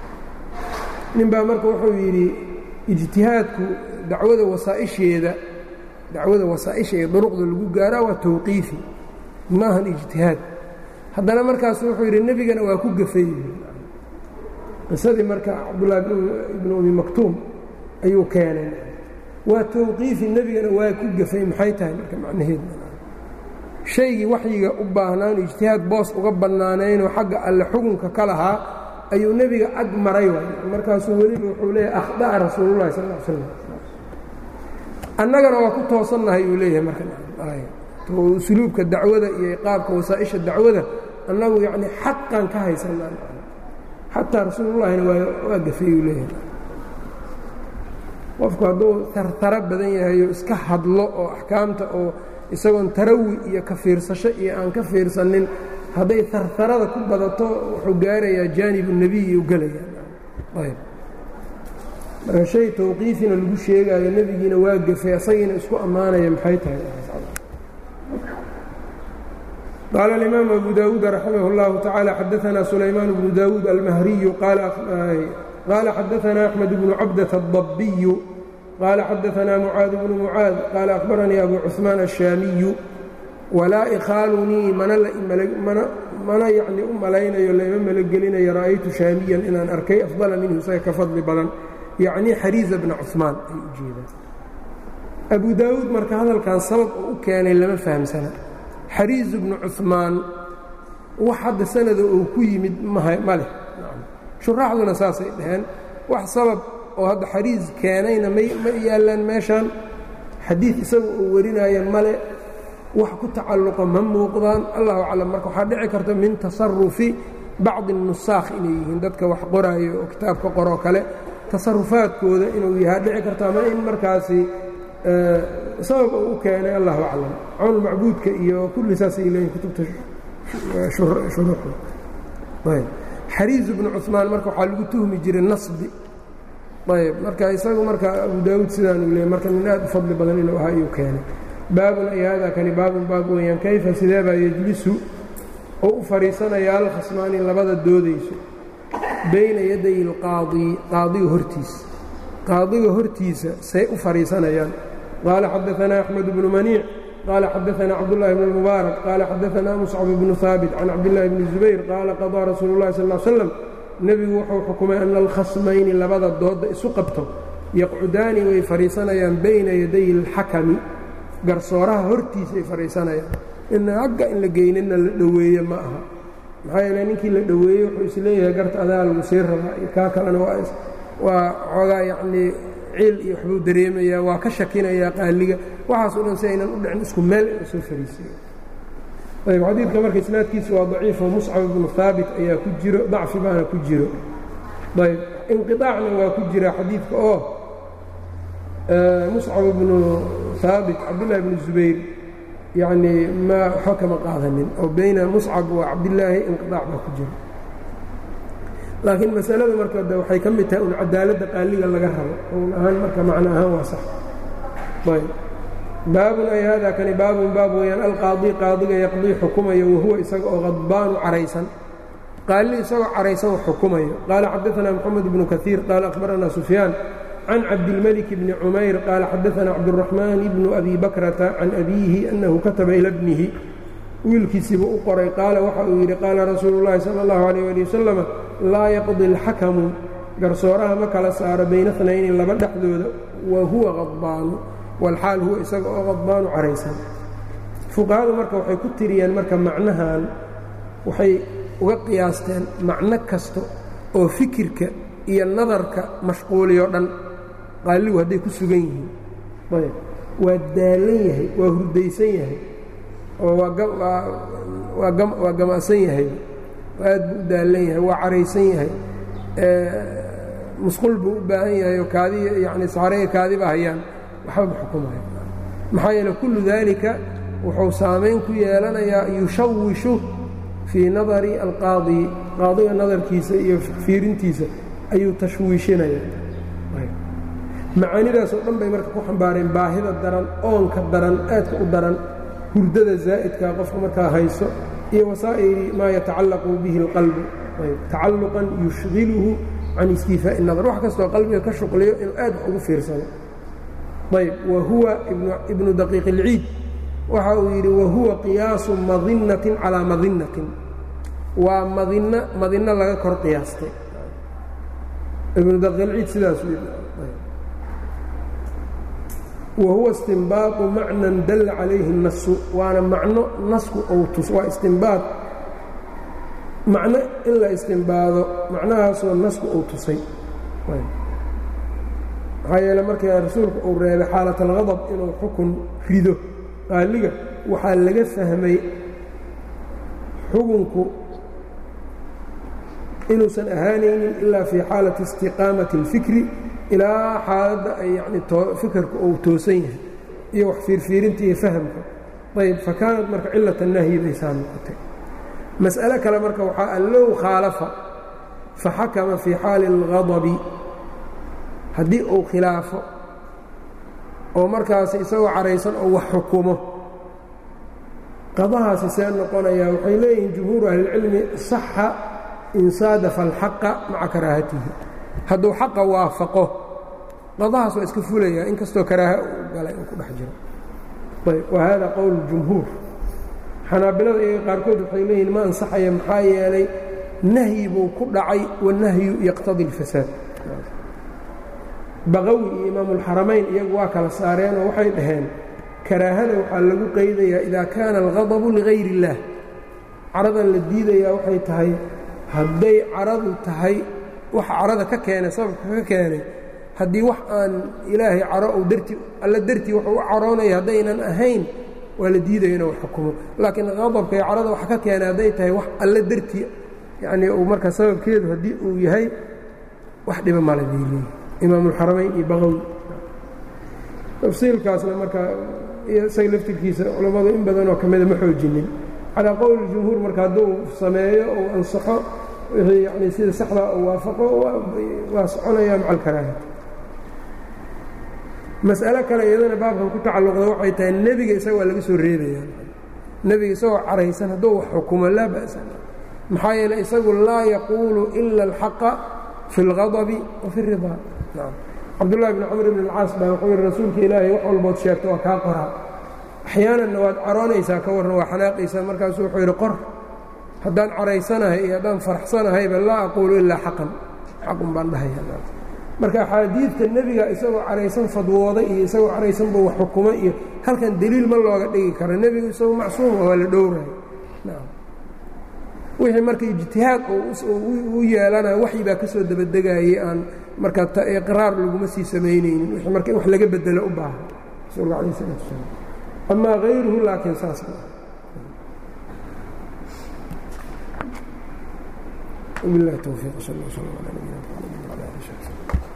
nin baa marka wuxuu yidhi ijtihaadku dacwada wasaa'isheeda dacwada wasaa'isha ee duruqda lagu gaaraa waa tawqiifi maahan ijtihaad haddana markaasu wuxuu yidhi nebigana waa ku gafay qisadii marka cabdullaahi ibnu umi maktuum ayuu keenay waa tawqiifi nebigana waa ku gafay maxay tahay marka macnaheedu shaygii waxyiga u baahnaan ijtihaad boos uga bannaanaynoo xagga alle xukunka ka lahaa ayuu nebiga ag maray waay markaasuu weliba wuxuu leeyahay akhda'a rasuulullahi sal l slam annagana waa ku toosannahay uu leeyahay marka usluubka dacwada iyo qaabka wasaa'isha dacwada annagu yacni xaqan ka haysanaa xataa rasuulullahina waa gafay uu leeyahay qofku hadduu tartaro badan yahay oo iska hadlo oo axkaamta oo isagoon tarawi iyo ka fiirsasho iyo aan ka fiirsanin hadday tartarada ku badato wuxuu gaarayaa jaanibu nebiyi u gelayaa marka shay tawqiifina lagu sheegaayo nebigiina waa gafay asagiina isku ammaanaya maxay tahay qaala alimaam abu daawuud raximah اllahu tacaala xadaanaa sulaymaan bnu daawuud almahriyu qaala xadaanaa axmed bnu cabdata الdabiyu qaala xadaanaa mucaad bnu mucaad qaala akhbaranii abu cuثmaan الshaamiyu walaa ikhaalunii mana yacni u malaynayo laima malagelinayo ra'aytu shaamiyan inaan arkay afdala minhu isaga ka fadli badan yacnii xariisa bna cuثmaan ay u jeedaan abu daawuud marka hadalkan sabab oo u keenay lama fahamsana xariisu bnu cuثmaan wax hadda sanada uu ku yimid ma leh shuraaxduna saasay dhaheen wax sabab oo hadda xariis keenayna ma yaallaan meeshaan xadiid isaga uu warinaayo male wax ku tacalluqa ma muuqdaan allahu aclam marka waxaa dhici karta min tasarufi bacdi nusaakh inay yihiin dadka wax qoraayo oo kitaabka qoroo kale tasarufaadkooda inuu yahaa dhici karta ama in markaasi sabab uu u keenay allahu aclam cawnulmacbuudka iyo kulli saasay leeyihin kutubta shuruuxda xariisu bnu cuثmaan marka waxaa lagu tuhmi jiray nasbi ayb marka isagu marka abu daawuud sidaanuu leeyay marka nin aad u fadli badan inuu ahaa iyuu keenay baabun ay haadaa kani baabun baab weeyaan kayfa sidee baa yejlisu oo u fadhiisanaya alkhasmaani labada doodayso bayna yaday اlqaadi qaadiga hortiisa qaadiga hortiisa say u fadhiisanayaan qaala xadaanaa axmed bnu maniic qaala xadaanaa cabdullahi bn اlmubaarak qaala xadaanaa muscab bnu haabit can cabdillahi bni zubayr qaala qadaa rasuulu اllahi sal l slam nebigu wuxuu xukumay ana alkhasmayni labada doodda isu qabto yaqcudaani way fadhiisanayaan bayna yaday اlxakami garsooraha hortiisa ay fadhiisanayaan ina agga in la geynina la dhoweeye ma aha maxaa yeele ninkii la dhoweeyey wuxuu isleeyahay garta adaa lagu sii rabaa iyo kaa kalena waa xoogaa yacnii ciil iyo waxbuu dareemayaa waa ka shakinayaa qaaliga waxaas o dhan si aynan u dhicin isku meel inu soo fariisiyo ayb xadiidka marka isnaadkiisu waa daciifo muscab ibnu haabit ayaa ku jiro dacfi baana ku jiro ayb inqiطaacna waa ku jira xadiidka oo muscab ibnu haabit cabdullahi bnu zubayr yacnii ma waxba kama qaadanin oo bayna muscab wa cabdillaahi inqiطaac baa ku jiro laakiin masalada marka de waxay ka mid tahay un cadaaladda qaaliga laga rabo un ahaan marka macno ahaan waa sax ayb baabun ay haadaa kani baabun baab weeyaan alqaadi qaadiga yaqdii xukumayo wahuwa isaga oo qadbaanu caraysan qaali isagoo caraysan wax xukumayo qaala xadaanaa moxamed bnu kaiir qaala akhbaranaa sufyaan can cabdilmalik bni cumayr qaala xadaanaa cabduraxmaan bnu abi bakrata can abiihi annahu kataba ila bnihi wiilkiisiibuu u qoray qaala waxa uu yidhi qaala rasuulu llaahi sala allahu alayh ali wasalama laa yaqdi alxakamu garsooraha ma kala saaro bayna nayni laba dhexdooda wa huwa qadbaanu walxaal huwa isaga oo qadbaanu caraysan fuqahadu marka waxay ku tiriyeen marka macnahan waxay uga qiyaasteen macno kasta oo fikirka iyo nadarka mashquuliyo dhan qaaligu hadday ku sugan yihiin ayb waa daalan yahay waa hurdaysan yahay oo waa gama'san yahay aad buu u daalan yahay waa caraysan yahay musqul buu u baahan yahay oo kaadi yani saaraya kaadiba hayaan waxbaba xukumaya maxaa yeele kullu daalika wuxuu saamayn ku yeelanayaa yushawishu fii nadari alqaadi qaadiga nadarkiisa iyo fiirintiisa ayuu tashwiishinaya macaanidaasoo dhan bay marka ku xambaareen baahida daran oonka daran aadka u daran hurdada zaa'idkaa qofka markaa hayso iyo wasaa'iri maa yatacallaqu bihi اlqalbu tacalluqan yushhiluhu can istiifaa'i nadar wax kastoo qalbiga ka shuqliyo inuu aad wax ugu fiirsado ayb wa huwa ibnu daqiiq اlciid waxa uu yidhi wahuwa qiyaasu madinatin calaa madinatin waa madino madino laga kor qiyaastay ibnu daqiiqilciid sidaasuu yidhi wahuwa istinbaatu macnan dalla calayhi الnasu waana macno nasku ou tus waa istinbaad macno in la istinbaado macnahaasoo nasku uu tusay maxaa yeele markii rasuulku uu reebay xaalat algadab inuu xukun rido qaaliga waxaa laga fahmay xukunku inuusan ahaanaynin ilaa fii xaalati istiqaamati اlfikri ilaa xaaladda ay yani fikirka uu toosan yahay iyo wax fiirfiirinta iyo fahamka ayb fa kaanat marka cilata nahyi bay saa noqotay mas'ale kale marka waxaa allow khaalafa faxakama fii xaali اlgadabi haddii uu khilaafo oo markaas isagoo caraysan oo wax xukumo qadahaasi see noqonayaa waxay leeyihiin jumhuuru ahlilcilmi saxa in saadafa alxaqa maca karaahatihi hadduu xaqa waafaqo qadahaas waa iska fulaya inkastoo karaaha u galay uu ku dhex jiro ayb wa hada qowl jumhuur xanaabilada iyaga qaarkood waxay leeyihin ma ansaxaya maxaa yeelay nahyi buu ku dhacay wanahyu yaqtadi اlfasaad baqawi iyo imaamulxaramayn iyagu waa kala saareenoo waxay dhaheen karaahada waxaa lagu qaydayaa idaa kaana alghadabu ligayr اllaah caradan la diidayaa waxay tahay hadday caradu tahay waxa carada ka keenay sababka ka keenay haddii wax aan ilaahay caro u darti alla dartii wax u caroonaya haddaynan ahayn waa la diidaya inuu xukumo laakiin qadabka iyo carada wax ka keenay hadday tahay wax alla dartii yacnii uu marka sababkeedu haddii uu yahay wax dhiba male bay leeyihi imaamulxaramayn iyo baqowi tafsiilkaasna marka isaga laftirkiisa culammadu in badanoo ka mida ma xoojinin calaa qowli jumhuur marka hadduu sameeyo ou ansaxo wixii yani sida saxdaa uu waafaqo waa soconaya maca alkaraahati mas'alo kale iyadana baabkan ku tacalluqda waxay tahay nebiga isaga waa laga soo reebaya nebiga isagoo caraysan hadduu wax xukumo laa ba'sa maxaa yeeley isagu laa yaquulu ila alxaqa fi اlghadabi wa fi اridaa cabdullahi bn camr bn alcaas baa wuxuu yihi rasuulka ilaahay wax walbood sheegto waa kaa qoraa axyaananna waad caroonaysaa ka warran waa xanaaqaysaa markaasuu wuxuu yidhi qor haddaan caraysanahay iyo haddaan faraxsanahayba laa aquulu ilaa xaqan xaqun baan dhahaya marka axaadiidta nebiga isagoo caraysan fadwooday iyo isagoo caraysanba wax xukumay iyo halkan deliil ma looga dhigi karo nebigu isagoo macsuuma waa la dhowrayo wixii marka ijtihaad u yeelana waxyi baa ka soo dabadegayey aan marka iqraar laguma sii samaynaynin wixii marka wax laga bedelo u baahan rasuulka alayh isalatu wasalaam amaa hayruhu laakiin saas ma وبالله التوفيق صلى الله وسلم على نبينا محمد وعلى اله وصحبه